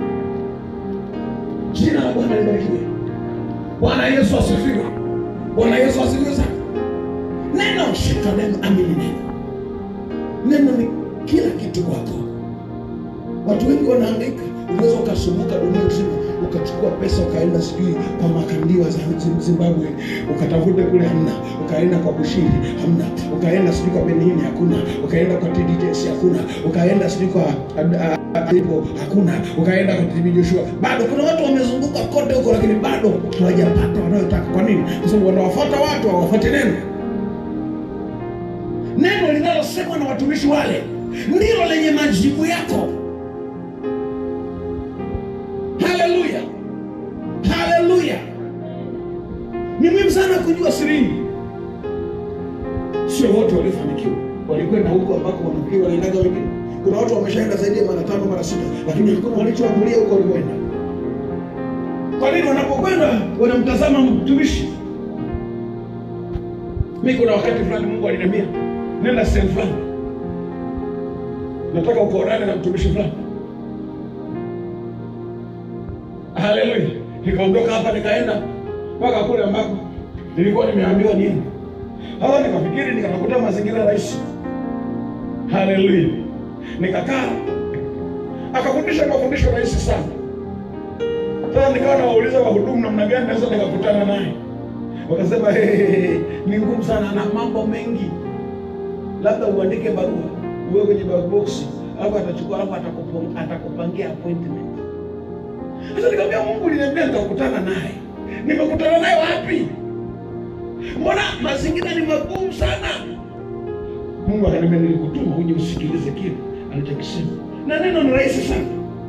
Jina la Bwana libarikiwe. Bwana Yesu asifiwe. Bwana Yesu asifiwe sana. Neno, shika neno, amini neno. Neno ni kila kitu kwako. Watu wengi wanahangaika, unaweza ukasumbuka dunia nzima ukachukua pesa ukaenda sijui kwa makandiwa za Zimbabwe ukatafute kule, hamna. Ukaenda kwa Bushiri, hamna. Ukaenda sijui kwa Benihini, hakuna. Ukaenda kwa TDJS, hakuna. Ukaenda sijui kwa Ipo, hakuna. Ukaenda kwa TB Joshua, bado. Kuna watu wamezunguka kote huko, lakini bado hawajapata wanayotaka. Kwa nini? Kwa sababu wanawafuata watu, hawafuati neno. Neno linalosemwa na watumishi wale ndilo lenye majibu yako. Haleluya, haleluya! Ni muhimu sana kujua siri hii. Sio wote waliofanikiwa walikwenda huko ambako wanafikiri wanaendaga wengine. Kuna watu wameshaenda zaidi ya mara tano mara sita, lakini hakuna walichoamulia huko walikwenda. Kwa nini? Wanapokwenda wanamtazama mtumishi. Mi kuna wakati fulani Mungu aliniambia nenda sehemu fulani, nataka ukaonane na mtumishi fulani Haleluya! Nikaondoka hapa nikaenda mpaka kule ambako nilikuwa nimeambiwa niende. Sasa nikafikiri, nikatafuta mazingira rahisi. Haleluya! Nikakaa, akafundisha mafundisho rahisi sana. Sasa nikawa nawauliza wahudumu namna gani naweza nikakutana naye, wakasema hey, hey, hey, ni ngumu sana, ana mambo mengi, labda uandike barua uwe kwenye box, alafu atachukua, alafu atakupo- atakupangia appointment sasa nikamwambia Mungu, uliniambia nitakutana naye. Nimekutana naye wapi? Mbona mazingira ni magumu sana? Mungu akaniambia nilikutuma uje usikilize kile alichokisema, na neno ni rahisi sana.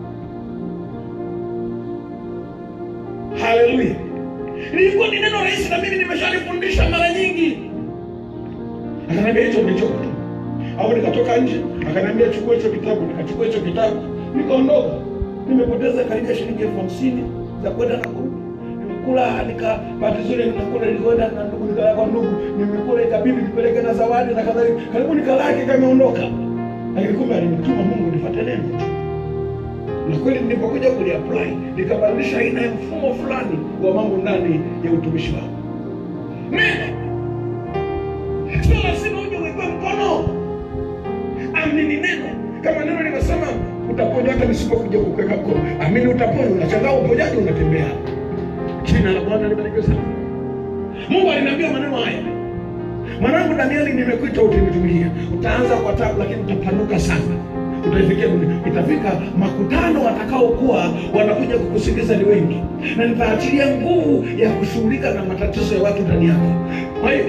Haleluya! Lilikuwa ni neno rahisi, na mimi nimeshalifundisha mara nyingi. Akaniambia hicho ndicho kutuma. Au nikatoka nje, akaniambia chukua hicho kitabu, nikachukua hicho kitabu, nikaondoka nimepoteza karibia shilingi elfu hamsini za kwenda na kurudi. Nimekula nika bahati nzuri nikakula, nilikwenda na ndugu, nikala kwa ndugu, nimekula ikabidi nipeleke na zawadi na kadhalika, karibu nikalaki kameondoka, lakini kumbe alinituma Mungu nifuate neno na kweli nilipokuja kuliapply nikabadilisha aina ya mfumo fulani wa mambo ndani ya utumishi wangu. Neno sio lazima uje uwekwe mkono, amini neno. Kama neno limesema utaponywa hata nisipokuja kukuweka mkono. Amini utaponywa. Unashangaa uponyaji unatembea. Jina la Bwana libarikiwe sana. Mungu aliniambia maneno haya, mwanangu Danieli, nimekuita utinitumikia. Utaanza kwa tabu, lakini utapanuka sana, utaifikia dunia. Itafika makutano watakaokuwa wanakuja kukusikiliza ni wengi, na nitaachilia nguvu ya kushughulika na matatizo ya watu ndani yako. Kwa hiyo,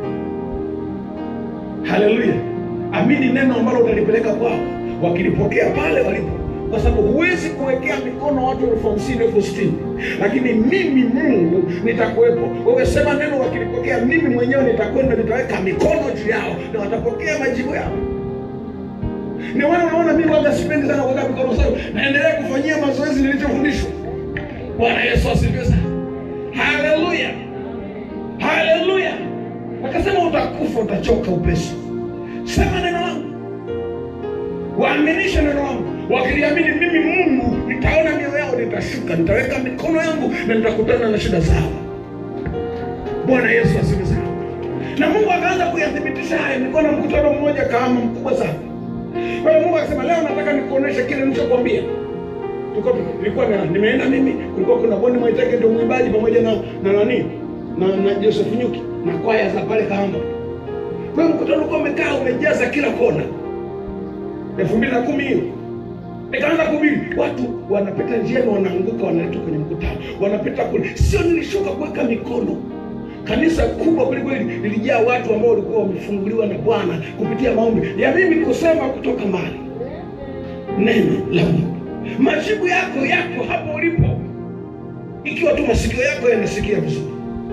haleluya, amini neno ambalo utalipeleka kwao wakilipokea pale walipo, kwa sababu huwezi kuwekea mikono watu elfu hamsini elfu sitini lakini mimi Mungu nitakuwepo. Wewe sema neno, wakilipokea mimi mwenyewe nitakwenda, nitaweka mikono juu yao na watapokea majibu yao. Ndio maana unaona mimi waga sipendi sana kuweka mikono, sababu naendelea kufanyia mazoezi nilichofundishwa. Bwana Yesu asifiwe sana, haleluya, haleluya. Akasema utakufa, utachoka upesi. Sema neno langu waaminishe neno langu. Wakiliamini mimi Mungu, nitaona mioyo yao, nitashuka, nitaweka mikono yangu na nitakutana na shida zao. Bwana Yesu asifiwe sana. Na Mungu akaanza kuyathibitisha haya, nilikuwa na mkutano mmoja kama mkubwa sana. Kwa hiyo Mungu akasema, leo nataka nikuoneshe kile nilichokwambia. Tulikuwa nilikuwa na nimeenda mimi, kulikuwa kuna Boni Mwaitege ndio mwimbaji pamoja na na nani na na Joseph Nyuki na kwaya za pale Kahama. Kwa hiyo mkutano ulikuwa umekaa umejaza kila kona elfu mbili na kumi hiyo nikaanza kuhubiri watu wanapita njiani wanaanguka wanaletwa kwenye mkutano wanapita kule sio nilishuka kuweka mikono kanisa kubwa kwelikweli lilijaa watu ambao walikuwa wamefunguliwa na bwana kupitia maombi ya mimi kusema kutoka mali neno la mungu majibu yako yako hapo ulipo ikiwa tu masikio yako yanasikia vizuri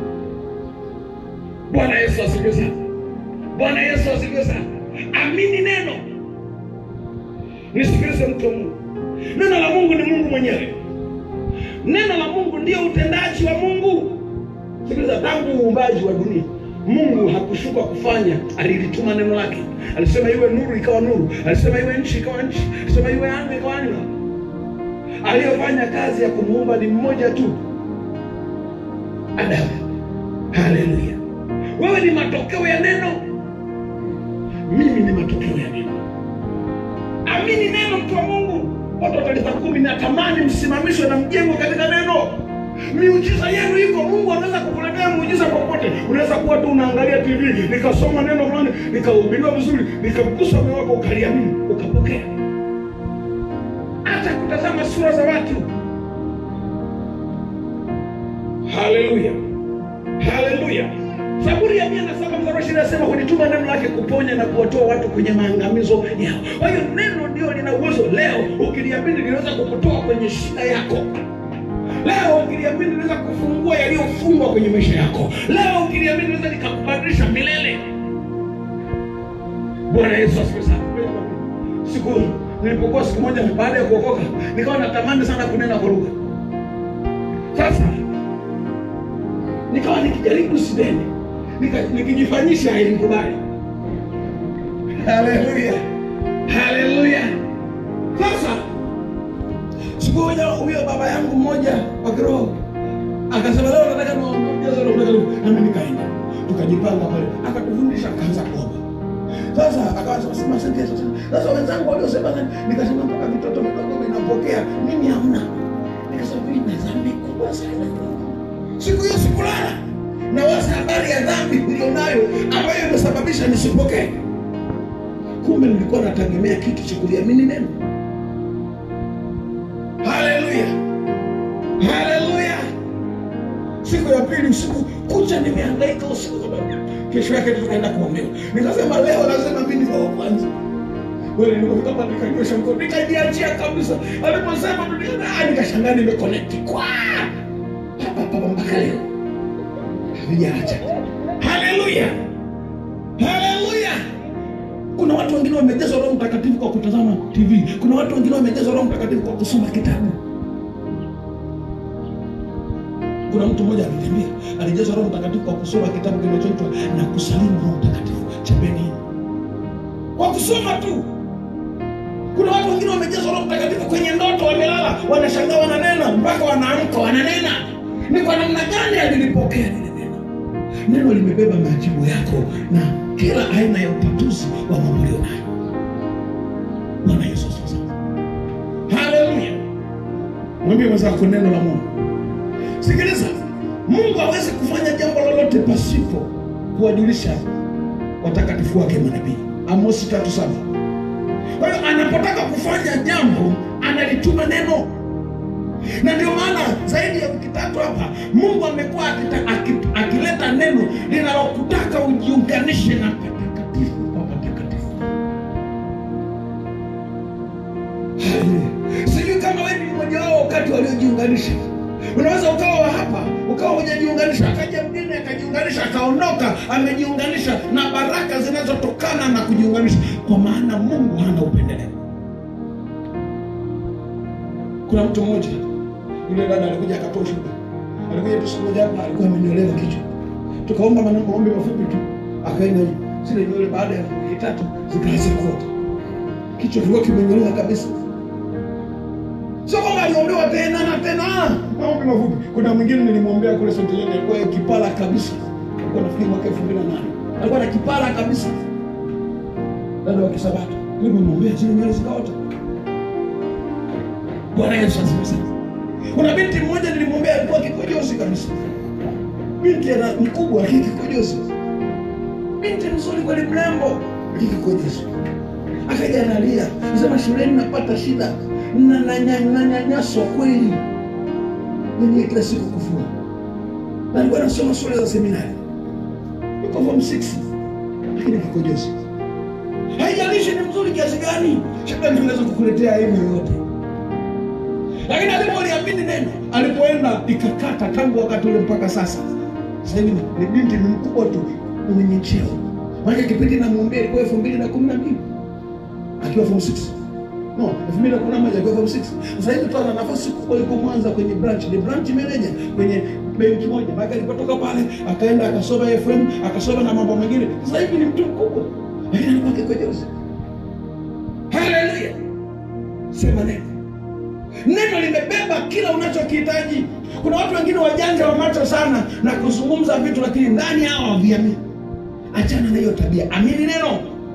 bwana yesu asifiwe sana bwana yesu asifiwe sana amini neno nisikilize mtu wa mungu neno la mungu ni mungu mwenyewe neno la mungu ndio utendaji wa mungu sikiliza tangu uumbaji wa dunia mungu hakushuka kufanya alilituma neno lake alisema iwe nuru ikawa nuru alisema iwe nchi ikawa nchi alisema iwe anga ikawa anga aliyofanya kazi ya kumuumba ni mmoja tu adamu haleluya wewe ni matokeo ya neno mimi ni matokeo ya neno amini neno mtu wa mungu watu wa taifa kumi natamani msimamishwe na mjengo katika neno miujiza yenu iko mungu anaweza kukuletea muujiza popote unaweza kuwa tu unaangalia tv nikasoma neno fulani nikahubiriwa vizuri nikamgusa moyo wako ukaliamini ukapokea hata kutazama sura za watu haleluya haleluya zaburi ya mia na saba mstari wa ishirini nasema hulituma neno lake kuponya na kuwatoa watu kwenye maangamizo yao kwa hiyo neno ndio lina uwezo leo ukiliamini linaweza kukutoa kwenye shida yako leo ukiliamini linaweza kufungua yaliyofungwa kwenye maisha yako leo ukiliamini linaweza likakubadilisha milele bwana yesu asifiwe sana siku nilipokuwa siku moja baada ya kuokoka nikawa natamani sana kunena kwa lugha sasa nikawa nikijaribu sideni nika- nikijifanyisha hainikubali haleluya haleluya sasa siku moja huyo baba yangu mmoja wa kiroho akasema leo nataka niwaongeze Roho Mtakatifu nami nikaenda tukajipanga pale akatufundisha akaanza kuomba sasa akawasema sema asante Yesu sana sasa wenzangu waliosema sana nikasema mpaka vitoto vidogo vinapokea mimi hamna nikasema mimi na dhambi kubwa sana siku hiyo sikulala na waza habari ya dhambi nilionayo ambayo imesababisha nisipokee kumbe nilikuwa nategemea kitu cha kuliamini neno haleluya haleluya siku ya pili usiku kucha nimehangaika usiku kesho yake tukaenda kuomewa nikasema leo lazima mi niwe wa kwanza kweli nikafika hapa nikanyosha mkono nikajiachia kabisa aliposema tu nika- ah, nikashangaa nimeconnect kwa hapa hapa mpaka leo havijaacha haleluya haleluya kuna watu wengine wamejazwa roho mtakatifu kwa kutazama tv kuna watu wengine wamejazwa roho mtakatifu kwa kusoma kitabu kuna mtu mmoja aliniambia alijazwa roho mtakatifu kwa kusoma kitabu kinachoitwa na kusalimu roho mtakatifu cha benini kwa kusoma tu kuna watu wengine wamejazwa roho mtakatifu kwenye ndoto wamelala wanashangaa wananena mpaka wanaamka wananena ni kwa namna gani alilipokea lile neno neno limebeba majibu yako na kila aina ya utatuzi wa mambo ulionayo bwana yesu asifiwe sana haleluya mwambie mwenzako neno la mungu sikiliza mungu hawezi kufanya jambo lolote pasipo kuwajulisha watakatifu wake manabii amosi tatu saba kwa hiyo anapotaka kufanya jambo analituma neno na ndio maana zaidi ya wiki tatu hapa mungu amekuwa akita- aki- akileta neno linalokutaka ujiunganishe na patakatifu pa patakatifu Haleluya. sijui kama wewe ni mmoja wao wakati waliojiunganisha unaweza ukawa wa hapa ukawa hujajiunganisha akaja mgine akajiunganisha akaondoka amejiunganisha na baraka zinazotokana na kujiunganisha kwa maana mungu hana upendeleo kuna mtu mmoja yule dada alikuja akatoa shuhuda alikuja tu siku moja hapa alikuwa amenyolewa kichwa tukaomba maneno maombi mafupi tu akaenda zile nywele baada ya wiki tatu zikaanza kuota kichwa kilikuwa kimenyolewa kabisa sio kwamba aliombewa tena na tena maombi mafupi kuna mwingine nilimwombea kule senteleni alikuwa kipara kabisa alikuwa nafikiri mwaka elfu mbili na nane alikuwa na kipara kabisa dada wa kisabato nilimwombea zile nywele zikaota bwana yesu asifiwe sana kuna binti mmoja nilimwombea alikuwa kikojozi kabisa binti ana mkubwa lakini kikojozi binti mzuri kweli mrembo lakini kikojozi akaja analia nasema shuleni napata shida na na- na- nanyanyaswa kweli mwenyewe kila siku kufua na alikuwa anasoma shule za seminari yuko form 6 lakini kikojozi haijalishi ni mzuri kiasi gani shetani anaweza kukuletea aibu yoyote lakini alipoliamini neno alipoenda ikakata tangu wakati ule mpaka sasa sasa hivi ni binti ni mkubwa tu mwenye cheo maana kipindi namwombea ilikuwa elfu mbili na kumi na mbili akiwa form 6 no elfu mbili na kumi na moja akiwa form 6 sasa hivi tu ana nafasi kubwa yuko Mwanza kwenye branch ni branch manager kwenye benki moja maana alipotoka pale akaenda akasoma FM akasoma na mambo mengine sasa hivi ni mtu mkubwa lakini alikuwa kikojozi haleluya sema neno neno limebeba kila unachokihitaji kuna watu wengine wajanja wa macho sana na kuzungumza vitu lakini ndani yao haviamini achana na hiyo tabia amini neno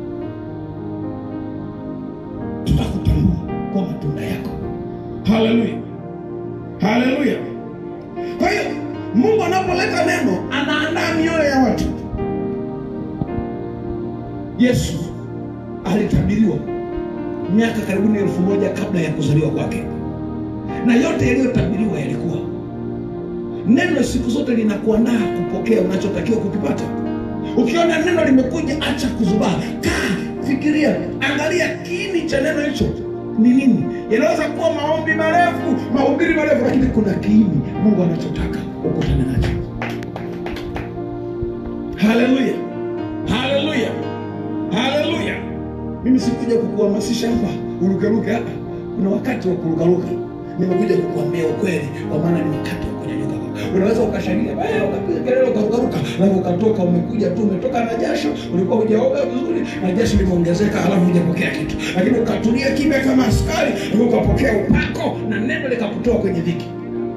tutakutambua kwa matunda yako haleluya haleluya kwa hiyo mungu anapoleta neno anaandaa mioyo ya watu yesu alitabiriwa miaka karibuni elfu moja kabla ya kuzaliwa kwake na yote yaliyotabiriwa yalikuwa neno siku zote linakuandaa kupokea unachotakiwa kukipata ukiona neno limekuja acha kuzubaa kaa fikiria angalia kiini cha neno hicho ni nini yanaweza kuwa maombi marefu mahubiri marefu lakini kuna kiini mungu anachotaka ukutane nacho haleluya haleluya haleluya mimi sikuja kukuhamasisha hapa urukeruke hapa kuna wakati wa kurukaruka nimekuja kukuambia ukweli kwa maana ni wakati wa kunyanyuka unaweza ukashangilia eh, ukapiga kelele ukarukaruka alafu ukatoka umekuja tu umetoka na jasho ulikuwa hujaoga vizuri na jasho limeongezeka alafu hujapokea kitu lakini ukatulia kimya kama askari alafu ukapokea upako na neno likakutoa kwenye dhiki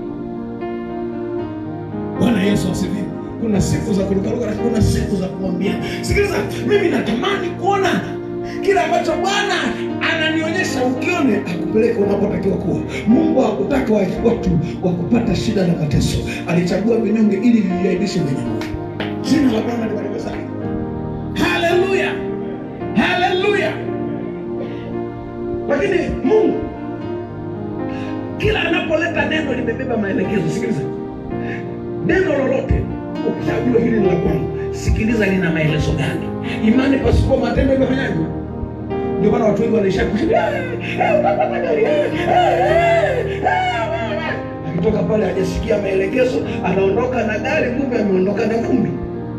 bwana yesu asifiwe kuna siku za kurukaruka na kuna siku za kumwambia sikiliza mimi natamani kuona kile ambacho bwana ananionyesha ukione akupeleke unapotakiwa kuwa mungu hakutaka wa- watu wa kupata shida na mateso alichagua vinyonge ili viviaidishe vyenye nguvu jina la bwana libarikiwe sana haleluya haleluya lakini mungu kila anapoleta neno limebeba maelekezo sikiliza neno lolote ukishajua hili ni la kwangu sikiliza lina maelezo gani imani pasipo matendo imefanyaje ndio maana watu wengi wanaisha kushinda utapata gari eh, eh, eh, eh." akitoka pale hajasikia maelekezo anaondoka na gari kumbe ameondoka na vumbi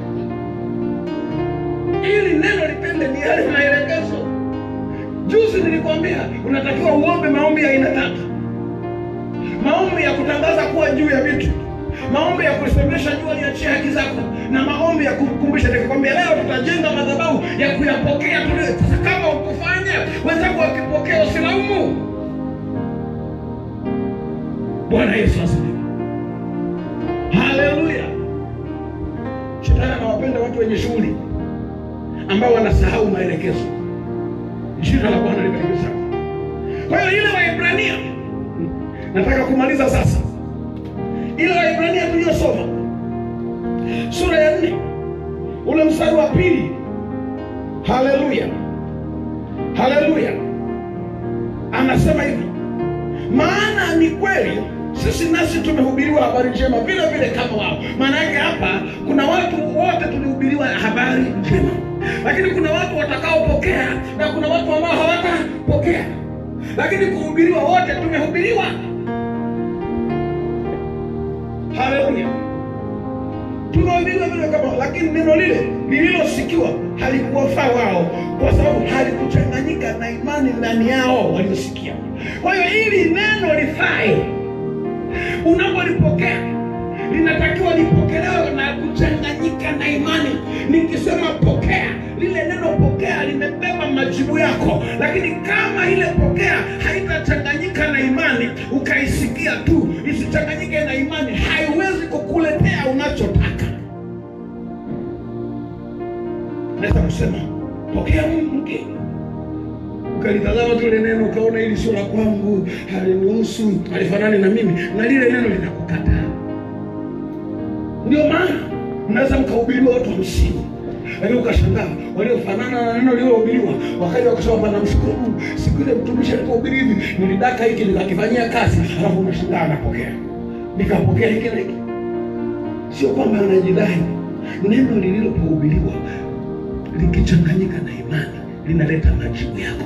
ili neno litende ni yale maelekezo juzi nilikwambia unatakiwa uombe maombi ya aina tatu maombi ya kutangaza kuwa juu ya vitu maombi ya kusemesha jua liachie haki zako na maombi ya kukumbusha nikikwambia leo tutajenga madhabahu ya kuyapokea tulio sasa kama ukufanya wenzako wakipokea usilaumu bwana yesu asifiwe haleluya shetani anawapenda watu wenye shughuli ambao wanasahau maelekezo jina la bwana libarikiwe sana kwa hiyo ile waibrania nataka kumaliza sasa ile waibrania tuliyosoma sura ya nne ule mstari wa pili haleluya haleluya anasema hivi maana ni kweli sisi nasi tumehubiriwa habari njema vile vile kama wao maana yake hapa kuna watu wote tulihubiriwa habari njema lakini kuna watu watakaopokea na kuna watu ambao hawatapokea lakini kuhubiriwa wote tumehubiriwa haleluya tumehubiriwa vile kama lakini neno lile lililosikiwa halikuwafaa wao kwa sababu halikuchanganyika na imani ndani yao waliosikia kwa hiyo ili neno lifae unapolipokea linatakiwa lipokelewe na kuchanganyika na imani nikisema pokea lile neno pokea limebeba majibu yako lakini kama ile pokea haitachanganyika na imani ukaisikia tu isichanganyike na imani haiwezi kukuletea unachotaka naweza kusema pokea mke ukalitazama tu ile neno ukaona hili sio la kwangu halinihusu halifanani na mimi na lile neno linakukataa ndio maana mnaweza mkahubiriwa watu hamsini lakini ukashangaa waliofanana na neno lililohubiriwa wakaja wakasema bana mshukuru mungu siku ile mtumishi alipohubiri hivi nilidaka hiki nikakifanyia kazi alafu unashangaa anapokea nikapokea hiki na hiki sio kwamba anajidai neno lililopohubiriwa likichanganyika na imani linaleta majibu yako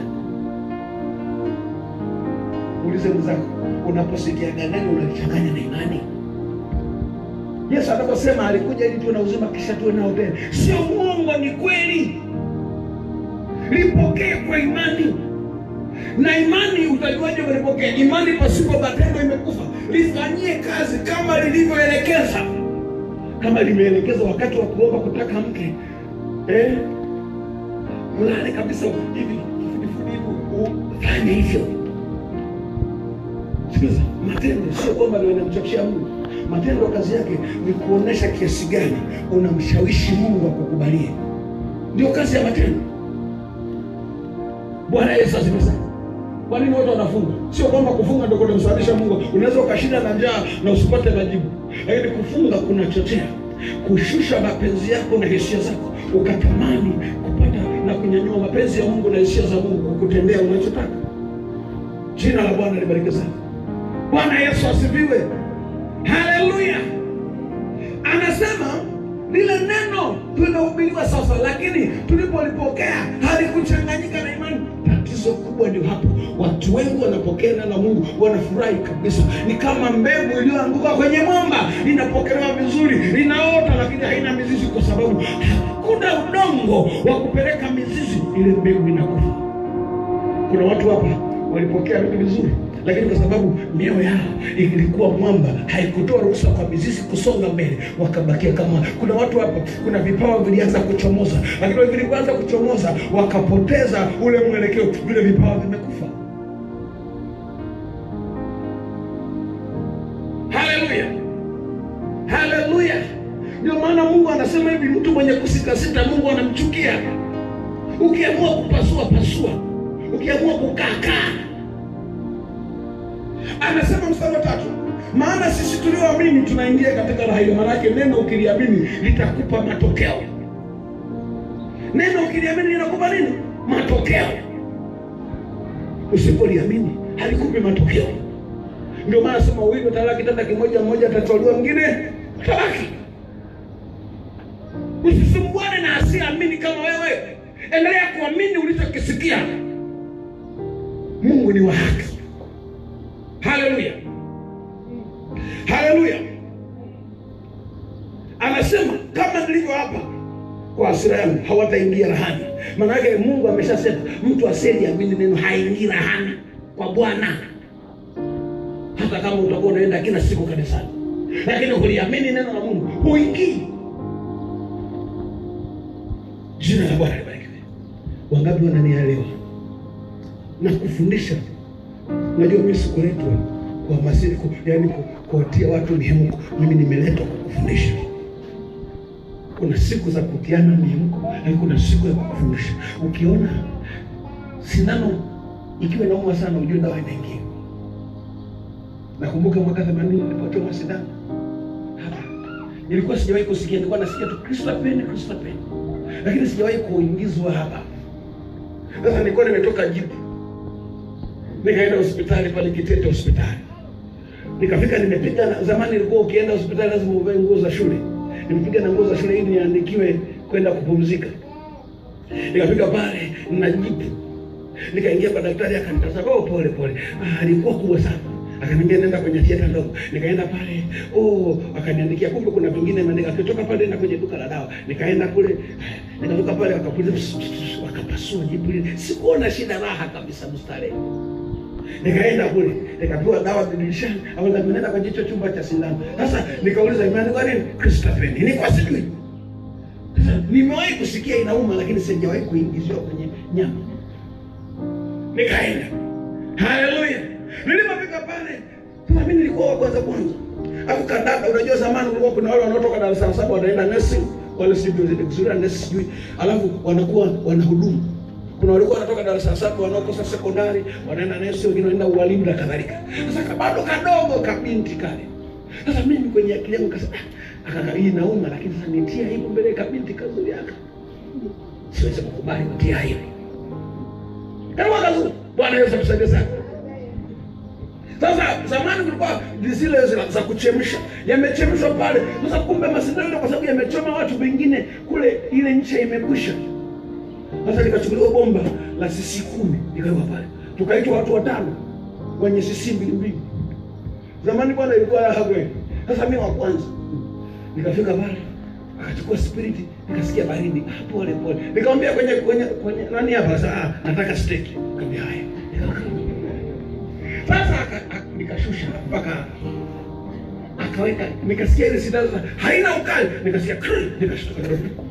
ulize mwenzako unaposikiaga neno unalichanganya na imani yesu anaposema alikuja ili tuwe na uzima kisha tuwe nao tena sio mwongo ni kweli lipokee kwa imani na imani utajuaje ulipokea imani pasipo matendo imekufa lifanyie kazi kama lilivyoelekeza kama limeelekeza wakati wa kuomba kutaka mke eh? mlale kabisa hivi fanya hivyo Sikiliza, matendo sio kwamba ndio inamchokesha Mungu. Matendo kazi yake ni kuonesha kiasi gani unamshawishi Mungu akukubalie. Ndio kazi ya matendo. Bwana Yesu asifiwe sana. Kwa nini watu wanafunga? Sio kwamba kufunga ndio kunamsababisha Mungu. Unaweza ukashinda na njaa na usipate majibu, lakini kufunga kunachochea kushusha mapenzi yako na hisia zako, ukatamani kupata na kunyanyua mapenzi ya Mungu na hisia za Mungu kukutendea unachotaka. Jina la Bwana libarikiwe sana. Bwana Yesu asifiwe. Haleluya. Anasema lile neno tumehubiriwa sasa, lakini tulipolipokea halikuchanganyika na imani. Tatizo kubwa ndio hapo, watu wengi wanapokea neno la Mungu wanafurahi kabisa, ni kama mbegu iliyoanguka kwenye mwamba, inapokelewa vizuri, inaota, lakini haina mizizi, kwa sababu hakuna udongo wa kupeleka mizizi, ile mbegu inakufa. Kuna watu hapa walipokea vitu vizuri lakini kwa sababu mioyo yao ilikuwa mwamba, haikutoa ruhusa kwa mizizi kusonga mbele, wakabakia kama. Kuna watu hapa, kuna vipawa vilianza kuchomoza, lakini vilipoanza kuchomoza wakapoteza ule mwelekeo, vile vipawa vimekufa. Haleluya, haleluya! Ndio maana Mungu anasema hivi, mtu mwenye kusitasita Mungu anamchukia. Ukiamua kupasua pasua, ukiamua kukaakaa anasema mstari wa tatu maana sisi tulioamini tunaingia katika raha hiyo maanake neno ukiliamini litakupa matokeo neno ukiliamini linakupa nini matokeo usipoliamini halikupi matokeo ndio maana sema wawili watalala kitanda kimoja mmoja atatwaliwa mwingine talaki usisumbuane na asiamini kama wewe endelea kuamini ulichokisikia mungu ni wa haki haleluya haleluya anasema kama nilivyo hapa kwa hasira yangu hawataingia rahani maana yake mungu ameshasema mtu asiyeliamini neno haingii rahani kwa bwana hata kama utakuwa unaenda kila siku kanisani lakini huliamini neno la mungu huingii jina la bwana libarikiwe wangapi wananielewa na kufundisha unajua mimi sikuletwa kuhamasisha ku, yani ku- kuwatia watu mihemko mimi nimeletwa kwa kufundisha kuna siku za kutiana mihemko lakini kuna siku ya kufundisha ukiona sindano ikiwa inauma sana ujue dawa inaingia nakumbuka mwaka themanini nilipochoma sindano hapa nilikuwa sijawahi kusikia nilikuwa nasikia tu kristapeni kristapeni lakini sijawahi kuingizwa hapa sasa nilikuwa nimetoka jipu nikaenda hospitali pale Kitete hospitali, nikafika nimepiga. na- Zamani ilikuwa ukienda hospitali lazima uvae nguo za shule, nimepiga na nguo za shule ili niandikiwe kwenda kupumzika. Nikafika pale na jipu, nikaingia kwa daktari, akanitazama, oh, pole pole. Ah, alikuwa kubwa sana akaniambia nenda kwenye theater ndogo. Nikaenda pale, oh, akaniandikia, kumbe kuna vingine imeandika. Akitoka pale na kwenye duka la dawa, nikaenda kule, nikatoka pale, wakapuliza, wakapasua jipu lile. Sikuona shida, raha kabisa, mstarehe nikaenda kule nikapewa dawa dirishani au nenda kwa jicho chumba cha sindano sasa nikauliza imeandikwa nini kristapeni nilikuwa sijui sasa nimewahi kusikia inauma lakini sijawahi kuingiziwa kwenye nyama nikaenda haleluya nilipofika pale sasa mimi nilikuwa wa kwanza kwanza alafu kadada unajua zamani kulikuwa kuna wale wanaotoka darasa la saba wanaenda nursing wale sijui nesi sijui alafu wanakuwa wanahudumu kuna walikuwa wanatoka darasa la saba wanaokosa sekondari wanaenda nesi wengine wanaenda ualimu na kadhalika sasa ka- bado kadogo kabinti kale sasa mimi kwenye akili yangu kasema "Ah, akaka hii nauma lakini sasa nitia aibu mbele ya kabinti kazuri aka siwezi kukubali kutia hivi. Yaani mwaka zuri. Bwana Yesu atusaidie sana. Sasa zamani kulikuwa zile za, za kuchemsha yamechemshwa pale. Sasa kumbe masindano ile kwa sababu yamechoma watu wengine kule, ile ncha imekwisha. Sasa likachukuliwa bomba la sisi kumi likawekwa pale, tukaitwa watu watano wenye sisi mbili mbili. Zamani bwana ilikuwa raha kweli. Sasa mimi wa kwanza nikafika pale, akachukua spiriti, nikasikia baridi ah, pole pole, nikamwambia kwenye kwenye kwenye nani hapa sasa, ah, nataka steak. Nikamwambia haya, sasa aka- aka- nikashusha mpaka akaweka, nikasikia ile sindano sasa haina ukali, nikasikia krr, nikashtuka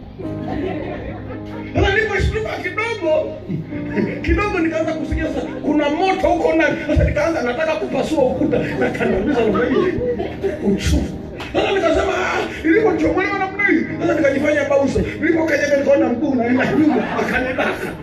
sasa niliposhtuka kidogo kidogo, nikaanza kusikia sasa kuna moto huko ndani. Sasa nikaanza nataka kupasua ukuta na kandamiza namna hii uchungu. Sasa nikasema ah, nilipochomolewa namna hii, sasa nikajifanya bausa. Nilipokanyaga nikaona mguu unaenda nyuma, akanidaka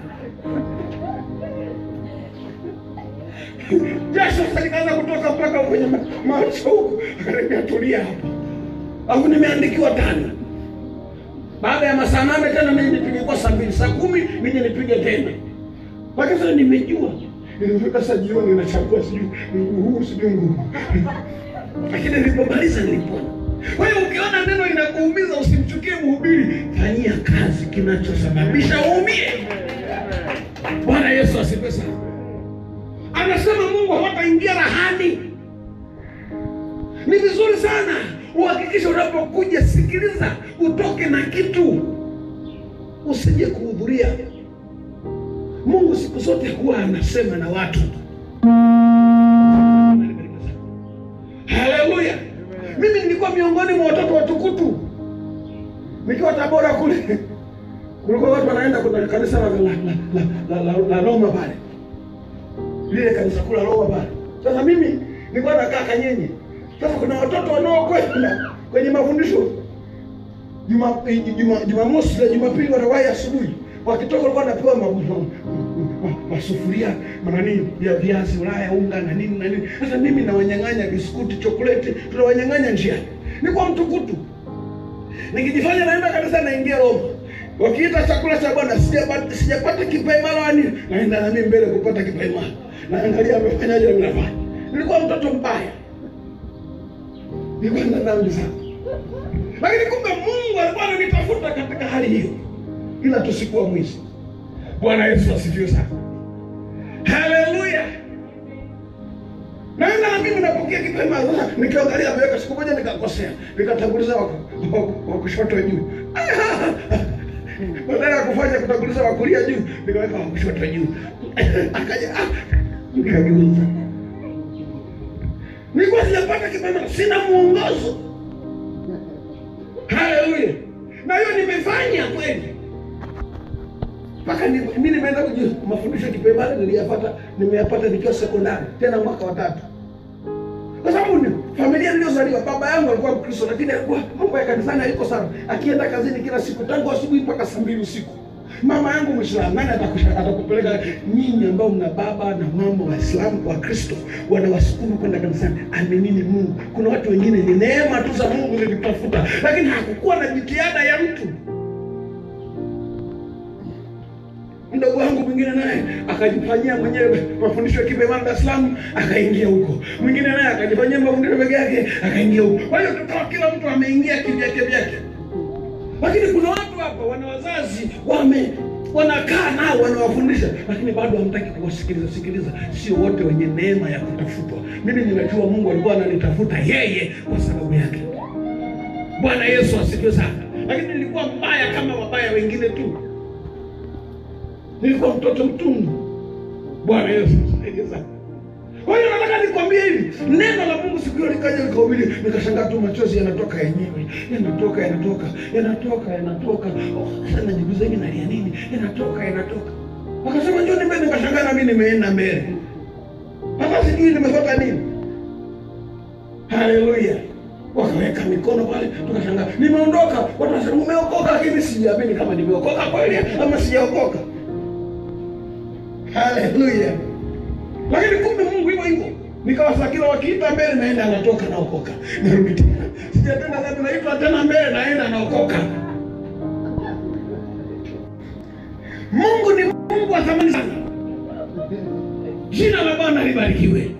jasho. Sasa nikaanza kutoka mpaka kwenye ma- macho huku, akaniambia tulia hapa, alafu nimeandikiwa tano baada ya masaa nane tena nije nipige kwa saa mbili saa kumi nije nipige tena mpaka sasa nimejua nilifika saa jioni nachagua sijui mguu huu sijui mguu lakini nilipomaliza nilipona kwa hiyo ukiona neno linakuumiza usimchukie mhubiri fanyia kazi kinachosababisha uumie bwana yesu asifiwe sana anasema mungu hawataingia rahani ni vizuri sana uhakikishe unapokuja sikiliza utoke na kitu usije kuhudhuria mungu siku zote huwa anasema na watu haleluya mimi nilikuwa miongoni mwa watoto watukutu nikiwa tabora kule kulikuwa watu wanaenda kuna kanisa la, la, la, la, la, la, la roma pale lile kanisa kula Roma pale. Sasa mimi nilikuwa nakaa Kanyenye. Sasa kuna watoto wanaokwenda kwenye mafundisho juma juma Jumamosi na Jumapili wanawahi asubuhi. Wakitoka walikuwa wanapewa ma- ma- ma- masufuria manani ya viazi Ulaya, unga na nini na nini. Sasa mimi nawanyang'anya biskuti, chokoleti, tunawanyang'anya njiani. Nilikuwa mtukutu nikijifanya naenda kanisa naingia Roma. Wakiita chakula cha Bwana sijapata sijapata kipaimara wani naenda na mimi mbele kupata kipaimara. Naangalia amefanyaje na mimi nafanya. Nilikuwa mtoto mbaya. Nilikuwa na dhambi sana. Lakini kumbe Mungu alikuwa ananitafuta katika hali hiyo. Ila tusikuwa mwizi. Bwana Yesu asifiwe sana. Haleluya. Naenda na mimi napokea kipaimara. Sasa nikiangalia ameweka siku moja nikakosea. Nikatanguliza wa wa- wa kushoto juu. Badala ya kufanya kutanguliza wa kulia juu, nikaweka wa kushoto juu. Akaja ah, nikageuza. Nilikuwa sijapata kipaimara, sina mwongozo. Haleluya. Na hiyo nimefanya kweli. Mpaka ni- mimi nimeenda kujua mafundisho ya kipaimara niliyapata nimeyapata nikiwa sekondari, tena mwaka wa tatu. Kwa sababu ni familia niliyozaliwa, baba yangu alikuwa Mkristo, lakini alikuwa mambo ya kanisani haiko sana, akienda kazini kila siku tangu asubuhi mpaka saa mbili usiku. Mama yangu Mwislamu, nani atakusha- atakupeleka nyinyi ambao mna baba na mama Waislamu wa Kristo wanawasukuma kwenda kanisani? Aminini Mungu. Kuna watu wengine ni neema tu za Mungu zilitafuta, lakini hakukuwa na jitihada ya mtu. mdogo wangu mwingine naye akajifanyia mwenyewe mafundisho ya kipaimara Dar es Salaam, akaingia huko. Mwingine naye akajifanyia mafundisho peke yake, akaingia huko. Kwa hiyo tukawa kila mtu ameingia kivyake vyake, lakini kuna watu hapa wana wazazi wame wanakaa nao wanawafundisha, lakini bado hamtaki kuwasikiliza sikiliza. Sio wote wenye neema ya kutafutwa. Mimi ninajua Mungu alikuwa ananitafuta yeye kwa sababu yake. Bwana Yesu asifiwe sana. Lakini nilikuwa mbaya kama wabaya wengine tu nilikuwa mtoto mtundu. Bwana Yesu asaidie sana. Kwa hiyo nataka nikwambie hivi, neno la Mungu siku hiyo likaja likahubiri, nikashangaa tu machozi yanatoka yenyewe, yanatoka yanatoka yanatoka yanatoka. Oh, Sasa najiuliza hivi nalia nini? Yanatoka yanatoka. Wakasema njoo mbele, nikashangaa na mimi nimeenda mbele, hata sijui nimefuata nini. Haleluya. Wakaweka mikono pale, tukashangaa nimeondoka. Watu wasema umeokoka, lakini sijaamini kama nimeokoka kweli ama sijaokoka. Haleluya. Lakini kumbe Mungu hivyo hivyo. Nikawa saa kila wakiita mbele naenda anatoka naokoka. Narudi tena. Sijatenda dhambi naitwa tena mbele naenda naokoka. Mungu ni Mungu wa thamani sana. Jina la Bwana libarikiwe.